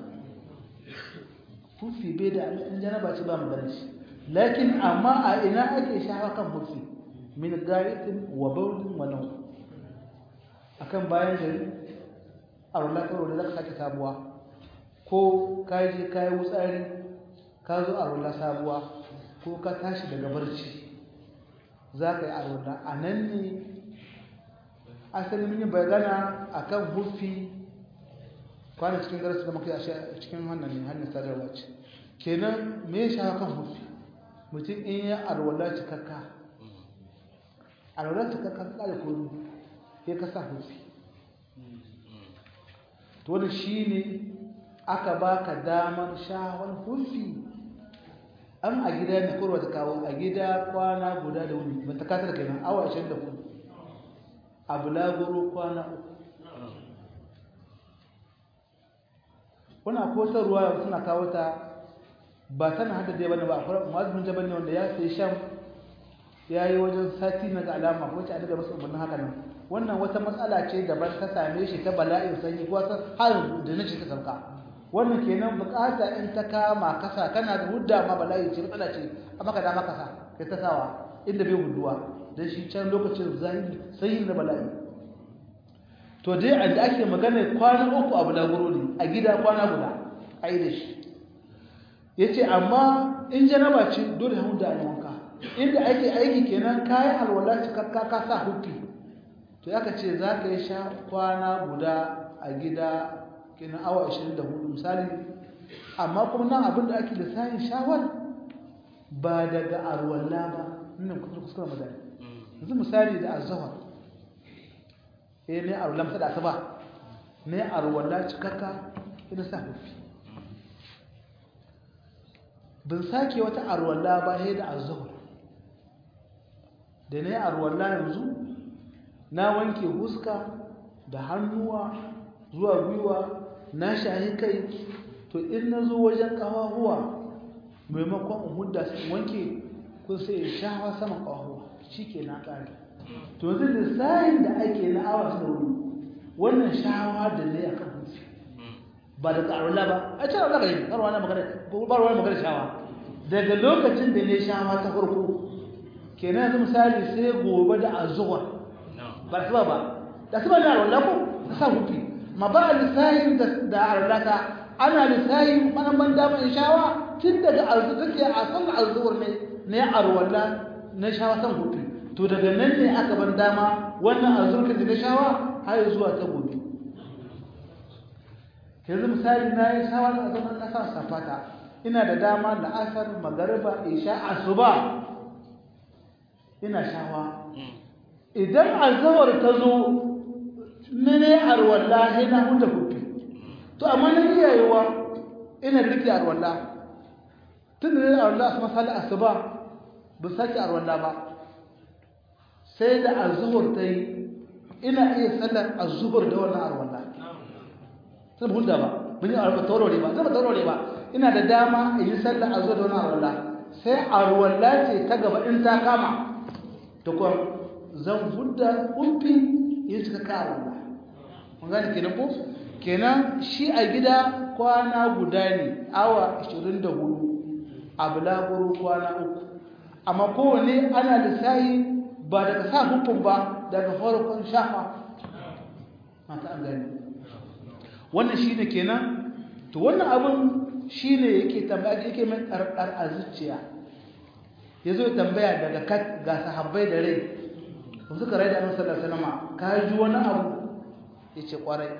hufi bai da in janaba ce ba magana shi lakin amma a ina ake shafa kan hufi min ga'itin wa bawlin wa naw akan bayan gari a wallah karo da zaka sake sabuwa ko ka je ka yi wutsari ka zo a wallah sabuwa ko ka tashi daga barci za ka yi a wallah a nan ne asali mun yi bagana akan hufi kwana cikin darasi da muka yi a cikin wannan ne hannun sadarwa ce kenan me ya sha kan hufi mutum in ya alwala cikakka alwala cikakka ka da komi ya ka sa hufi to da shi ne aka baka damar shawar hufi an a gida ne kurwa ta kawo a gida kwana guda da wuni ba ta kasar kenan awa 24 a bulaguro kwana uku wani akwai ruwa suna kawo ta ba tana hada dai bane ba akwai mu'azzin jabal ne wanda ya sai sham ya yi wajen sati na ga alama wacce an daga masa umarnin haka nan wannan wata matsala ce daban ta same shi ta bala'in sanyi ko ta har da nace ta sauka wannan kenan bukata in ta kama kasa kana da hudda ma bala'i ce matsala ce amma ka dama kasa kai ta sawa inda bai huduwa dan shi can lokacin zanyi sanyi da bala'i to dai a da ake magana kwana uku abu da guro ne a gida kwana guda ai da shi yace amma in janaba ce dole ya hudda ne wanka inda ake aiki kenan kayan alwala cikakka ka sa hukki to yaka ce za ka yi sha kwana guda a gida kenan awa 24 misali amma kuma nan abin da ake da sayin shawar ba daga alwala ba nan kuskure magana yanzu misali da azawar eh ne alwala masa da asaba ne alwala cikakka ina sa hukki bin sake wata alwala ba sai da azawar da na yi arwalla yanzu na wanke huska da hannuwa zuwa gwiwa na shahi kai to in na zo wajen ƙawahuwa maimakon in hudda su wanke kun sai ya shawa sama ƙawahuwa shi ke na ƙari to yanzu lissahin da ake na awa su wuri wannan shawa da ne a kan hufi ba da ƙarwala ba a cewa zaka yi ƙarwa na magana shawa daga lokacin da ne shawa ta farko kenan yanzu misali sai gobe da azuwa ba su ba ba da su ba da arwala ko ta sa hufi ma ba a lissahin da arwalata ana lissahin manan ban dama in shawa tun daga arzu take a san arzuwar ne ne arwala na shawa san hufi to daga nan ne aka ban dama wannan arzurkin da na shawa har zuwa ta gobe yanzu misali na yi shawa da azuman na sa safata ina da dama la'asar magariba isha asuba ina shawa idan azawar ta zo mene arwalla sai na huta kufi to amma na iyayewa ina rike arwalla tun da arwalla su masala asuba ba sake arwalla ba sai da azuhur ta yi ina iya sallar azuhur da wannan arwalla sai ba hulda ba mun yi arwalla taurare ba zai ba taurare ba ina da dama in yi sallar azuhur da wannan arwalla sai arwalla ce ta gaba in ta kama da kuma zan hudda umfi yin suka kawo Allah mun gane kenan ko kenan shi a gida kwana guda ne awa 24 a bulaguro kwana uku amma kowane ana lissayi ba daga sa hukun ba daga farkon shafa mata an gani wannan shi ne kenan to wannan abin shi ne yake tambaya yake mai ƙarƙar a zuciya ya zo tambaya daga kat ga sahabbai da rai ba suka rai da annabi sallallahu alaihi wasallam ka ji wani abu yace kwarai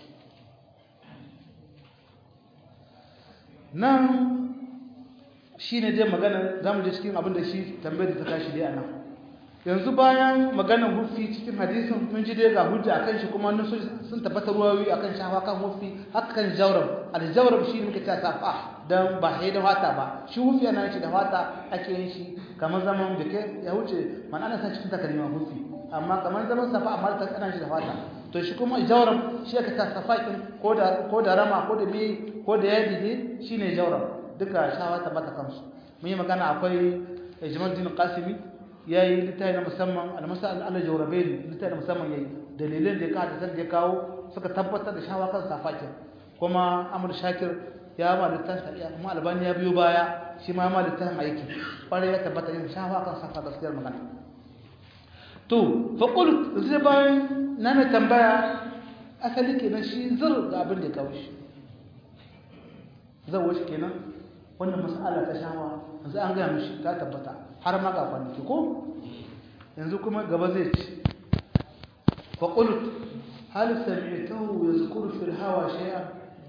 nan shine dai magana zamu je cikin abin da shi tambayar da ta kashi dai anan yanzu bayan maganar hufi cikin hadisin mun ji dai ga hujja akan shi kuma nan sun tabbatar ruwayoyi akan shafa kan hufi haka kan jawrab al-jawrab shi muke ta safa dan ba sai da fata ba shi hufi ana shi da fata ake yin shi kamar zaman bike ya wuce man ana san cikin takalma hufi amma kamar zaman safa amma ta ana shi da fata to shi kuma jawrab shi aka ta safa kin ko da ko da rama ko da bi ko da yadi ne shine jawrab duka shawa ta bata kansu mun yi magana akwai Jamaluddin Qasimi yayi littafi na musamman al-masal al-jawrabain littafi na musamman yayi dalilin da ya kawo da ya kawo suka tabbatar da shawa kan safa kin kuma Amr Shakir ya ma littafin shari'a kuma albani ya biyo baya shi ma ma littafin aiki kwarai ya tabbata yin shafa kan safa gaskiyar magana to fa qult zai bayan na mai tambaya asali kenan shi zur ga abin da ya kawo shi zan wuce kenan wannan mas'ala ta shawa yanzu an gaya mishi ta tabbata har ma ga kwanaki ko yanzu kuma gaba zai ci fa qult hal sami'tahu yazkuru fil hawa shay'an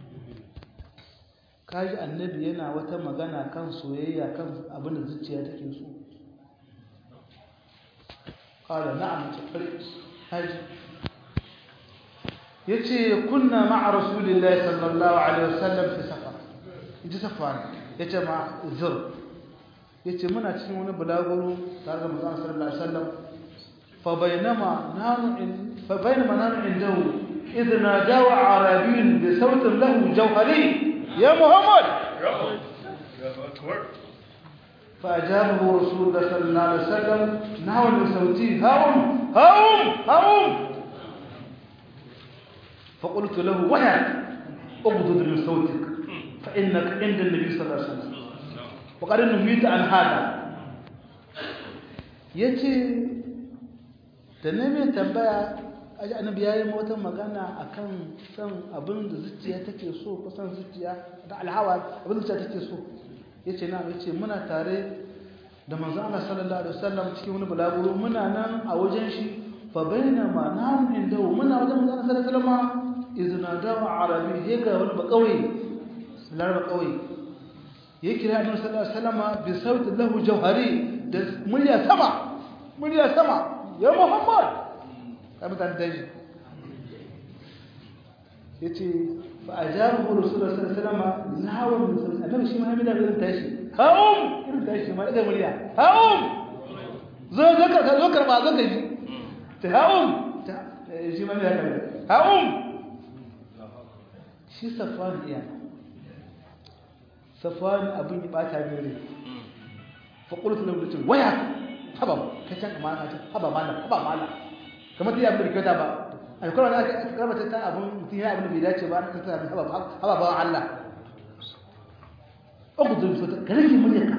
kaji annabi yana wata magana kan soyayya kan abin da zuciya take so qala na'am tafri haji yace kunna ma'a rasulillahi sallallahu alaihi wasallam fi safar inji safar yace ma zur yace muna cikin wani bulaguro tare da manzon sallallahu alaihi wasallam fa bainama nanu in fa bainama nanu indahu idh nadawa arabiyyun bi sawtin lahu jawhari ya muhammad فأجابه رسول الله صلى الله عليه وسلم نحو من صوتي هاوم هاوم هاوم فقلت له ويحك اغضض من صوتك فإنك عند النبي صلى الله عليه وسلم وقال نهيت عن هذا yace da ne mai tambaya aji annabi yayi wata magana akan san abin da zuciya take so ko san zuciya da alhawa abin da zuciya take so yace na yace muna tare da manzon Allah sallallahu alaihi wasallam cikin wani bulaguro muna nan a wajen shi fa bainama nahum indahu muna wajen manzon Allah sallallahu alaihi wasallam izna dawa arabi he ga wani ba kauye laraba kauye ya kira annabi sallallahu alaihi wasallam bi sautin lahu jawhari da murya sama murya sama ya muhammad kai mutan daji yace fa ajabu rasulullahi sallallahu alaihi wasallam nahawa min sautin annabi shi ma ya mida irin tashi haum irin tashi ma da murya haum zo zo ka zo karba zo ka ji ta haum shi ma ya karba haum shi safwan iya safwan abin ya bata mere fa qultu lahu mutum waya haba ka can amana ta haba mala haba mala kamar ta yi abin da kyauta ba alkawar da aka karba ta abin mutum ya abin da bai dace ba aka ta haba haba ba Allah ugudu so ka rage muryarka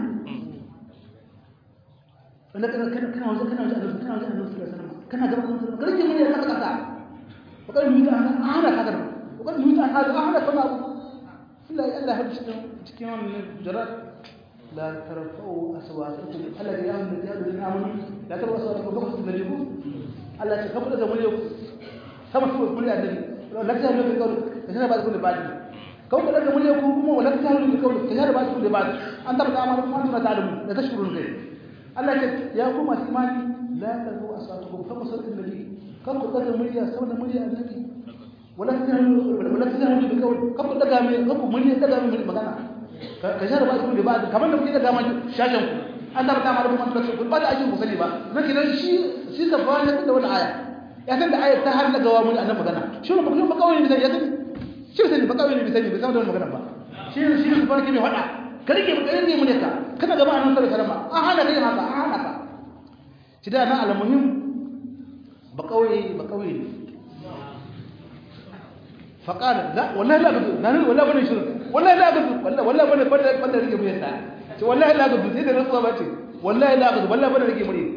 wanda kana kana kana wajen kana wajen Allah kana wajen Allah sallallahu alaihi wasallam kana gaba ka rage muryarka ka kasa wa kan yi ta ana ka da wa kan yi ta ana ana kana abu illa Allah hadu cikin cikin wannan jarar la tarfa'u aswatakum alladhi ya'lamu alladhi amanu la tarfa'u aswatakum fawqa an-nabiy Allah ya kafa da muryarku sama su muryar annabi la ta'lamu bi qawli kana ba da kullu ba'd kawai ka daga murya ko kuma wala ta halu kawai ka jara ba su da ba an tabbata amma kuma an ta'lamu da tashkurun kai Allah ya ya ku masu imani la tazu asatukum fa masallatin nabi kan ku daga murya saboda murya annabi wala ta halu wala ta halu bi kawai kan ku daga mai kan ku murya daga mai magana ka jara ba su da ba kamar da kuke daga mai shashan ku an tabbata amma kuma an tabbata ba da ajin ku sani ba nake dan shi shi ka fara da wannan aya ya san da ayar ta har daga wa mun annabi magana shi ne ba kawai ne ya sani shi sani ba kawai ne bai sani bai san da magana ba shi ne shi ne farki mai hada ka rike ba kai ne mun ka kana gaba annabi sallallahu alaihi wasallam an hana kai haka an hana ka shi da nan almuhim ba kawai ba kawai ne فقال لا والله لا قد لا والله بني شرط والله لا قد والله والله بني بني بني رجع مريتا والله لا قد سيد الرسول باتي والله لا قد والله بني رجع مريت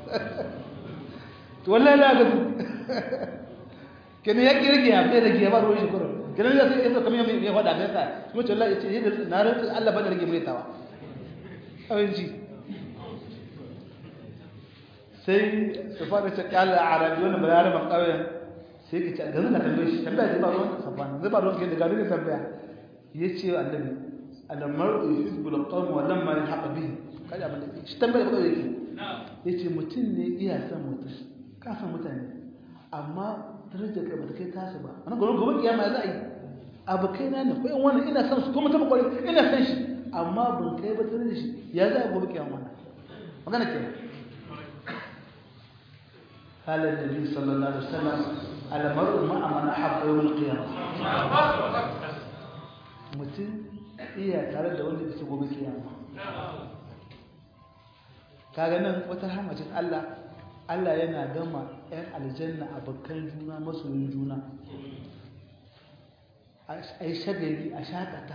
والله لا قد كان يجي رجع bai rage ba ruwan shi kurum kenan ya sai ya kamar mai ya fada mai sa kuma ce Allah ya ce yadda na rantsa Allah bane rage mai tawa abinci sai su fara ce kala arabi wannan bayani ban kauyen sai ka ce ganin na tambaye shi tambaya zai ba ruwan safan zai ba ruwan ke da gari da tambaya ya ce wa annabi alamar yuhibbul qawm wa lamma yalhaq bihi kaji abin da shi tambaya ba yake yace mutum ne iya son mutum ka san mutane amma darajar kai bata kai tasu ba wannan gobe gobe kiyama za a yi abu kai na ne ko in wannan ina son su kuma ta bakwai ina son shi amma ban kai ba tare da shi ya za a gobe kiyama wannan magana ke قال النبي صلى الله عليه وسلم المرء مع من احب يوم القيامه mutum iya tare da wanda yake gobe kiyama kaga nan wata hamacin Allah Allah yana gama ‘yan aljanna abokan juna masoyin juna a yi shagari a shakata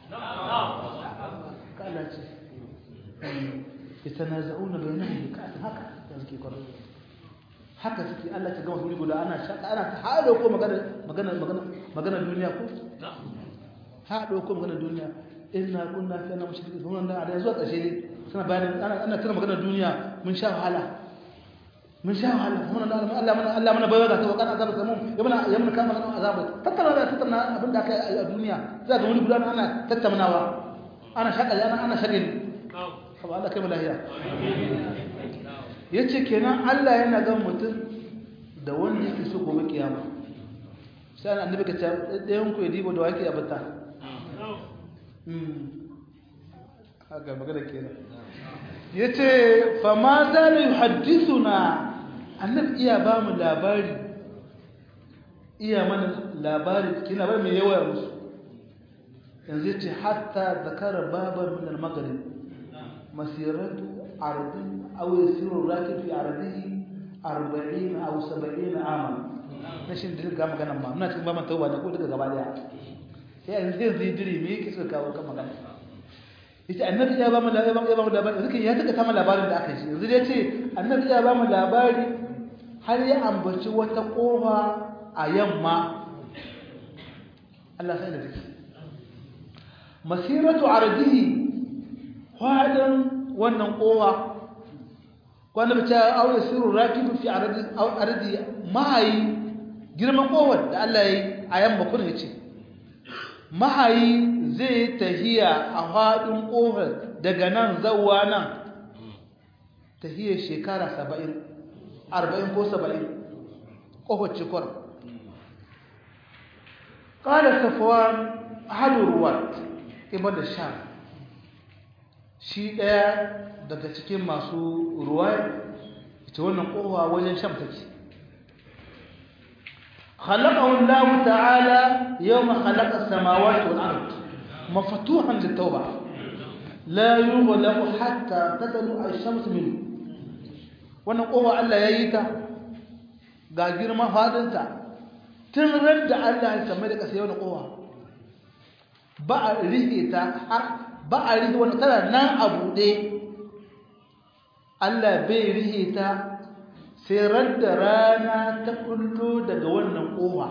kala ce ita na za'una bai nan da kasin haka da suke kwarar haka suke Allah ta gama wuri guda ana shaka ana ta haɗo ko magana duniya ko haɗo ko magana duniya ina kunna fi ana mashirki zuwa da a zuwa ƙarshe ne suna bayanin ana tana magana duniya mun sha wahala mun sha wahala mun da Allah mana Allah mana bayar da tawakkal azab samu ya mana ya mana kama nan azab tattara da tattara abin da aka yi a duniya za ga wani gudan ana tattaunawa ana shakali ana ana shagali fa Allah kai lahiya yace kenan Allah yana ga mutum da wanda yake so gobe kiyama sai annabi ka ce dayan ku ya dibo da wake abata mm haka magana kenan yace fa ma za la yuhaddithuna annabi iya ba mu labari iya mana labari kina bar mai yawa musu yanzu ce hatta zakara baban min al-maghrib masiratu ardin aw yasiru rakib fi ardihi 40 aw 70 ama nashin da ga magana ma muna cikin baban tauba da ko daga gaba daya sai yanzu zai zidiri me yake suka kawo kan magana yace annabi ya ba mu labari ya ba mu labari yanzu ya taka sama labarin da aka yi yanzu dai ce annabi ya ba mu labari har ya ambaci wata kofa a yamma Allah sai da take masiratu ardihi fadan wannan kowa wanda bace aure sirru rakibu fi ardi aw ardi mahayi girman kowar da Allah yayi a yamma kun yace mahayi zai tahiya a fadin kofar daga nan zawwa nan tahiya shekara 70 40 ko 70 kofar cikor qala safwan ahadu ruwat ibn sham shi daya daga cikin masu ruwaya ita wannan kowa wajen sham take خلقه الله تعالى يوم خلق السماوات والأرض مفتوحا للتوبة لا يغلق حتى تطلع الشمس منه wannan kowa Allah ya yi ta ga girma fadinta tun ran da Allah ya same da kasa yau da kowa ba a rike ta har ba a rike wani tana nan a buɗe Allah bai rike ta sai radda rana ta kullo daga wannan kowa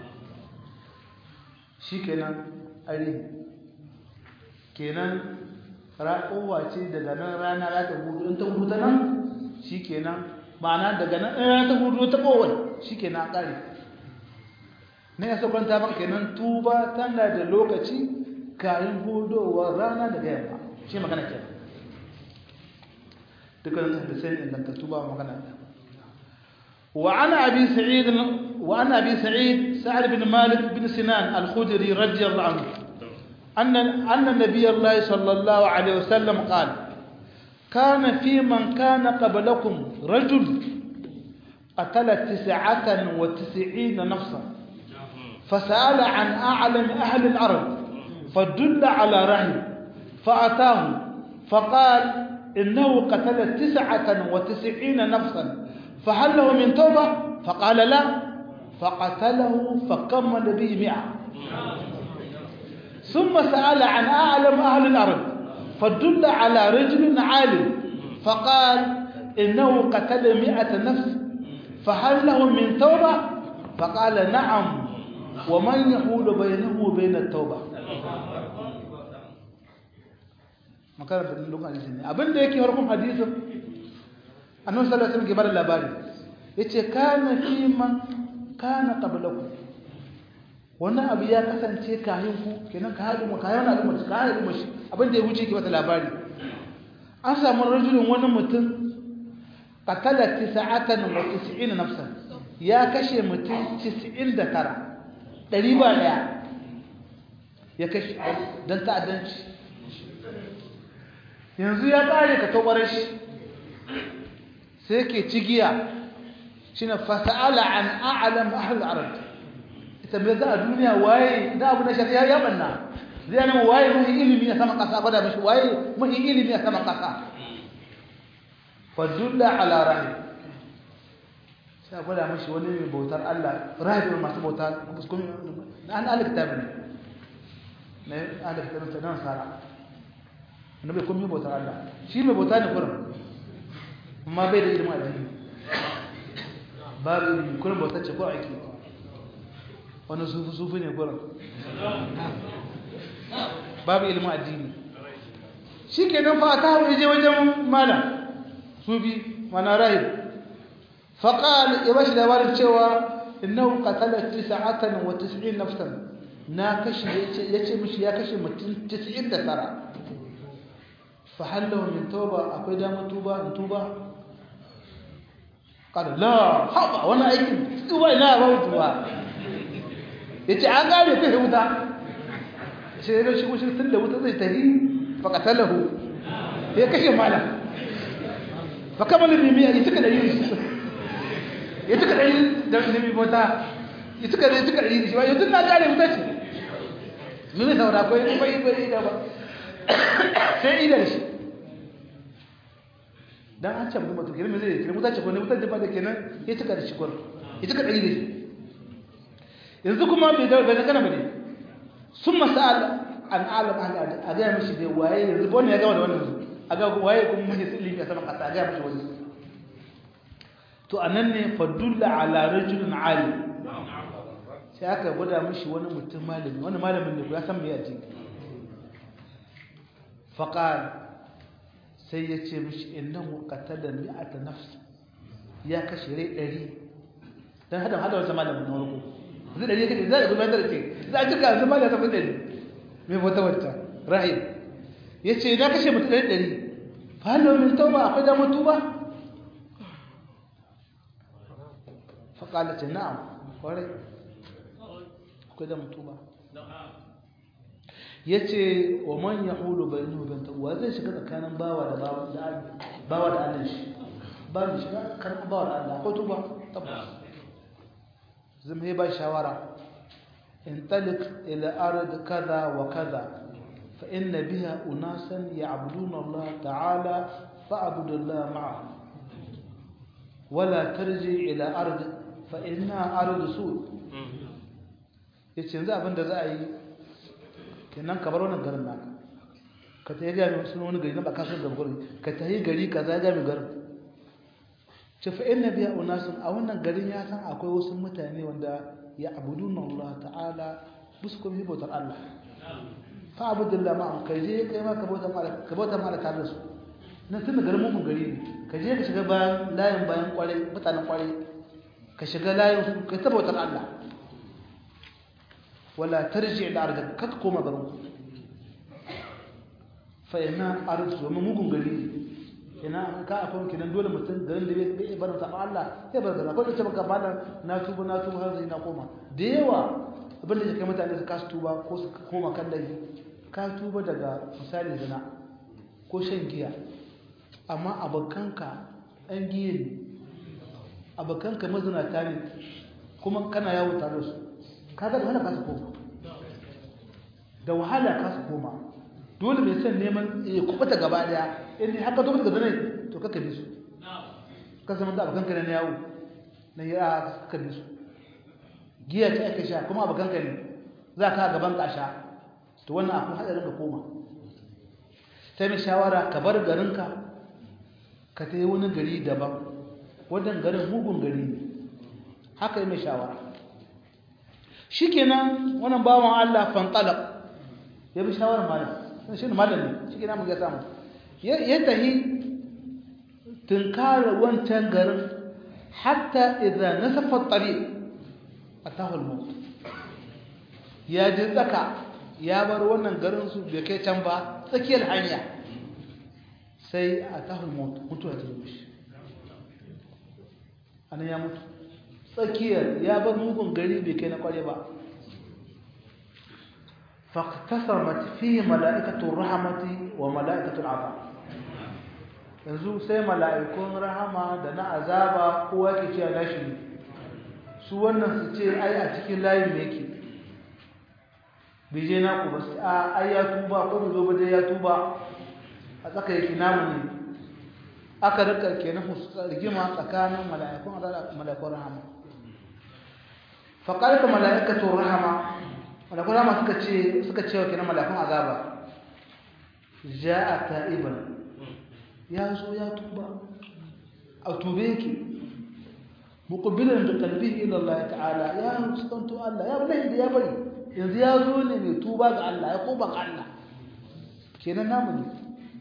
shi kenan are kenan kowa ce daga nan rana za ta hudu in ta hudu ta nan shi kenan ma'ana daga nan rana ta hudu ta kowai shi kenan ƙari na ya sakwanta maka kenan tuba tana da lokaci kayan hudowar rana daga yamma shi magana kenan dukkanin hadisai ingantattu ba magana da وعن أبي سعيد وعن أبي سعيد سعد بن مالك بن سنان الخدري رضي الله عنه أن أن النبي الله صلى الله عليه وسلم قال كان في من كان قبلكم رجل قتل تسعة وتسعين نفسا فسأل عن أعلم أهل الأرض فدل على رهن فأتاه فقال إنه قتل تسعة وتسعين نفسا فهل له من توبة فقال لا فقتله فكمل به مئة ثم سأل عن أعلم أهل الأرض فدل على رجل عالم فقال إنه قتل مئة نفس فهل له من توبة فقال نعم ومن يحول بينه وبين التوبة makarar da lokacin ne abinda yake harkun hadisin annabi sallallahu alaihi wasallam ke bada labari yace kana fi man kana qablakum wannan abu ya kasance kayan ku kenan ka haɗu ka yana al'umma ka haɗu mashi abin da ya wuce ki bata labari an samu rajulun wani mutum qatala tis'atan wa tis'ina nafsan ya kashe mutum 99 ɗari ba daya ya kashe dan ta'addanci yanzu ya kare ka tobare shi sai ke cigiya shine fasala an a'lam ahli al-arab ita me za a duniya waye da abu na shari'a ya banna zai nan waye mahi ilimi a saman kasa gwada mashi waye mahi ilimi a saman kasa fadulla ala rahim sai gwada mashi wani mai bautar Allah rahim masu bauta an aliktabi ne ne aliktabi ta nan sara wanda bai kuma bautar Allah shi mai bauta ne kurin amma bai da ilimin addini babu ilimi kurin bautar ce ko aiki wani sufi sufi ne kurin babu ilimin addini shi ke nan fa ta hau je wajen malam sufi mana rahib faƙal ya ba shi labarin cewa innahu qatala tis'atan wa tis'in nafsan na kashi yace mishi ya kashe mutum 99 fa hallahu min tauba akwai damar tuba in tuba kada la haba wannan aikin tuba ina ba tuba yace an gare kai wuta sai ya shigo shi tun da wuta zai tafi fa qatalahu ya kashe malam fa kamar limi ya tuka da yi ya tuka da yi da limi bota ya tuka da tuka da yi shi ba yanzu na gare wuta ce mimi saura ko yi bai bai da ba sai idan shi dan an ce mutum kenan me zai kenan mutace ko ne mutace ba da kenan ya cika da shi ko ya cika dari da shi yanzu kuma bai da bai kana bane sun masal an alam an a ga mishi da waye yanzu wannan ya gama da wannan a ga waye kuma mun yi ilimi a sama kasa a ga mishi wani to anan ne fadulla ala rajulin alim sai aka gwada mishi wani mutum malami wani malamin ne ya san me yace faqal sai ya ce mishi innahu qatala mi'ata nafs ya kashe rai 100 dan hada hada wata malamin na warko zai dare kake zai gudanar da ce za ka ga zama da tafi dare me wata wata rahim yace na kashe mutum 100 fa hallo min tauba akwai da mutuba fa qala ce na'am kwarai akwai da mutuba ya ce wa man ya hulu bai nuhu bin wa zai shiga tsakanin bawa da bawa da allon shi ba mu shiga karɓar bawa da allah ko tuba tabbas zama ya ba shawara in talik ila arad kaza wa kaza fa inna biha unasan ya'buduna allah ta'ala fa'budu allah ma'a wala tarji ila ard fa inna ard su yace yanzu abinda za a yi kenan ka bar wannan garin naka ka tayi ga sun wani gari na ba kasar da gurin ka tayi gari kaza ga mi garin ce fa inna biya unasun a wannan garin ya san akwai wasu mutane wanda ya abuduna Allah ta'ala bisu kuma bautar Allah fa abudullah ma ka je kai ma ka bauta ma ka bauta ma tare da su nan tun garin mun gari ne ka je ka shiga bayan layin bayan kware mutanen kware ka shiga layin su ka ta bautar Allah ولا ترجع لأرضك كتكو مغرو فإنا أرض وما مغن غري ina ka akwai kinan dole mutum garin da bai bar ta Allah sai bar gaza ko da ce baka bada na tuba na tuba har zai na koma da yawa abin da kai mutane su kasu tuba ko su koma kan dai ka tuba daga misali zina ko shan giya amma abokanka an giye ne abokanka mazinata ne kuma kana yawo tare da su kaga da wahala ka su koma da wahala ka su koma dole mai son neman ya kubuta gaba daya in haka to daga zane to kaka bi su ka zama da abokan ka ne yawo na ya kaka bi su giya ce aka sha kuma abokan ka ne za ka gaban ka sha to wannan akwai hadarin ka koma sai mai shawara ka bar garinka ka ta yi wani gari daban wannan garin mugun gari ne haka yi mai shawara shikenan wannan bawan Allah fantalaq ya bi shawarar malam shi ne malam ne shikenan mun ga samu ya tahi tunkara wancan garin hatta idza nasafa at-tariq atahu al-maut ya ji tsaka ya bar wannan garin su bai kai can ba tsakiyar hanya sai atahu al-maut mutuwa ta zo shi anan ya mutu tsakiyar ya bar mugun gari bai kai na kware ba faqtasamat fi mala'ikatu rahmati wa mala'ikatu al'azab yanzu sai mala'ikun rahama da na azaba kowa ke cewa nashi ne su wannan su ce ai a cikin layin me yake bije na ku ba a ai ya tuba ko bai zo ba dai ya tuba a tsaka yake namu ne aka rika kenan rigima tsakanin mala'ikun azaba mala'ikun rahama faƙarta mala'ikatun rahama mala'ikun rahama suka ce suka ce wa kenan mala'ikun azaba ja'a ta'iban ya zo ya tuba a tube yake muqbilan da qalbihi ila Allah ta'ala ya mustanto Allah ya bari da ya bari yanzu ya zo ne mai tuba ga Allah ya koba ga Allah kenan namu ne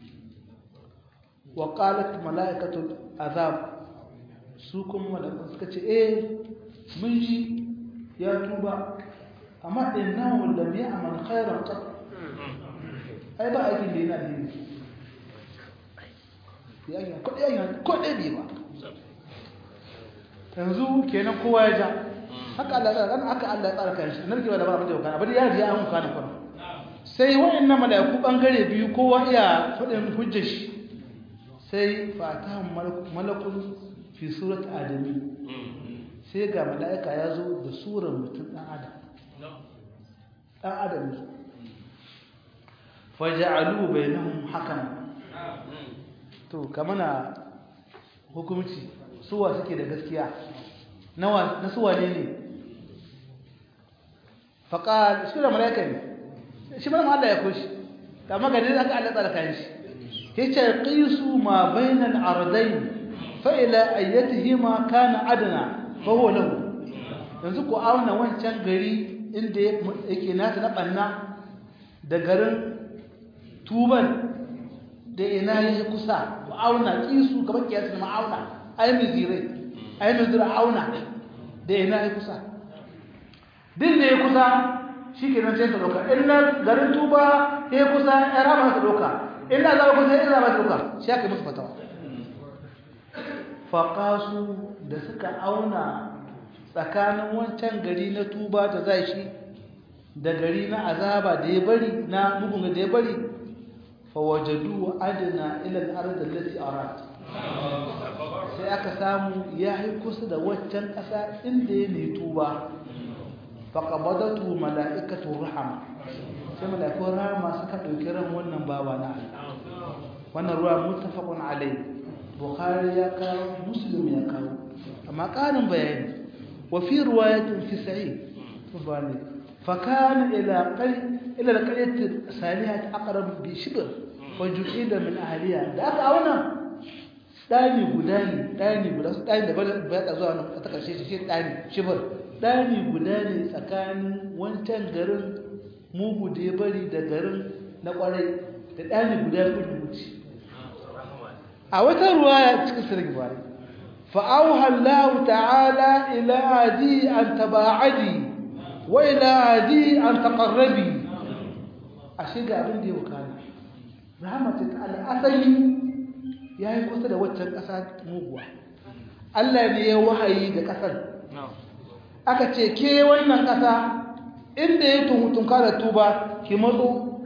wa qalat mala'ikatul azab su kuma mala'ikun suka ce eh mun ji ya tuba amma innahu lam ya'mal khairan qat ai ba aikin da yana dini ya yi ko dai ko dai bai ba yanzu kenan kowa ya ja haka Allah ya tsara haka Allah ya tsara kan shi narkewa da ba abin da ya kana bari ya ji an kana kana sai wayannan malaiku bangare biyu kowa iya fadin hujjar shi sai fatahum malakun fi surat adami sai ga mala'ika ya zo da surar mutum ɗan adam ɗan adam faja'alu bainahum hakama to kamana hukunci suwa suke da gaskiya nawa na suwa ne ne faqal shi da malaika ne shi mana Allah ya kushi amma ga dai aka Allah tsara kan shi yace qisu ma bainal ardayn fa ila ayyatihima kana adna fa huwa lahu yanzu ku auna wancan gari inda yake nata na banna da garin tuban da ina yake kusa ku auna kisu kamar kiyasi ma auna ai mizire ai mizire auna da ina yake kusa din da ya kusa shikenan sai ta doka illa garin tuba ya kusa ya rama ta doka illa za kusa ya rama ta doka shi aka musu fatawa faqasu da suka auna tsakanin wancan gari na tuba da zai shi da gari na azaba da ya bari na mugun da ya bari fawajadu adna ila al-ard allati arat sai aka samu ya yi kusa da waccan ƙasa inda ya ne tuba faqabadatu mala'ikatu rahama sai mala'ikun rahama suka dauki ran wannan bawa na Allah wannan ruwa muttafaqun alai bukhari ya kawo muslim ya kawo amma ƙarin bayani وفي رواية في سعيد فكان إلى قل... إلى القرية الصالحة أقرب بشبر وجعل من أهلها ذاك أونا داني غداني داني غدا داني da ba ta zuwa ta karshe shi dani shibir dani gudani tsakanin wancan garin mugu da ya bari da garin na kwarai da dani guda gudu a wata ruwaya cikin sirri bari فأوحى الله تعالى إلى عدي أن تباعدي وإلى عدي أن تقربي أشياء أبن دي وكان رحمة تعالى أثني يا هي قصة وجه قصة موغوة Allah ne ya wahayi ga ƙasar. Aka ce, ke wannan ƙasa inda ya tunka da tuba ki matso,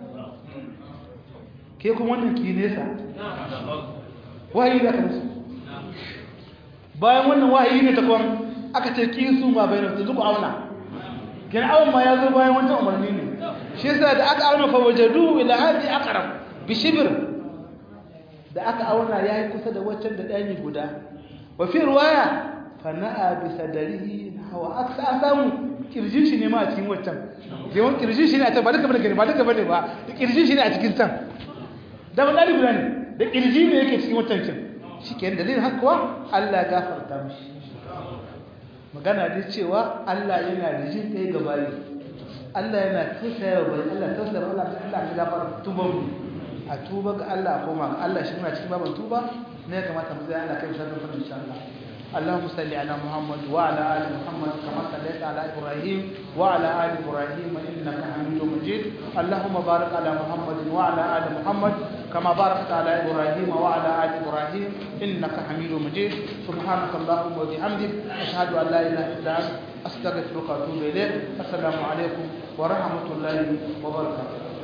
ke kuma wannan ki nesa. Wahayi da kansu. bayan wannan wahayi ne ta kwan aka ce kisu ma bayan ta zuku auna kin awon ma ya zo bayan wancan umarni ne shi yasa da aka auna fa wajadu ila hadi aqrab bi shibr da aka auna yayi kusa da wancan da dani guda wa fi riwaya fa na'a bi sadarihi hawa aksa samu kirjin shi ne ma a cikin wancan yawan kirjin shi ne a can ba duka bane ba duka bane ba kirjin shi ne a cikin can da ban dalibi ne da kirji ne yake cikin wancan kin shi ke dalilin haka kuwa Allah ya gafarta mishi magana dai cewa Allah yana da jin ɗaya ga bayi Allah yana tausaya wa bayi Allah tausaya wa Allah Allah ya gafarta tuban mu a tuba ga Allah koma ga Allah shi muna cikin baban tuba ne ya kamata mu zai Allah kai musallan fa insha Allah اللهم صل على محمد وعلى ال محمد كما صليت على ابراهيم وعلى ال ابراهيم انك حميد مجيد اللهم بارك على محمد وعلى ال محمد كما باركت على ابراهيم وعلى ال ابراهيم انك حميد مجيد سبحانك اللهم وبحمدك اشهد ان لا اله الا انت استغفرك واتوب اليك السلام عليكم ورحمه الله وبركاته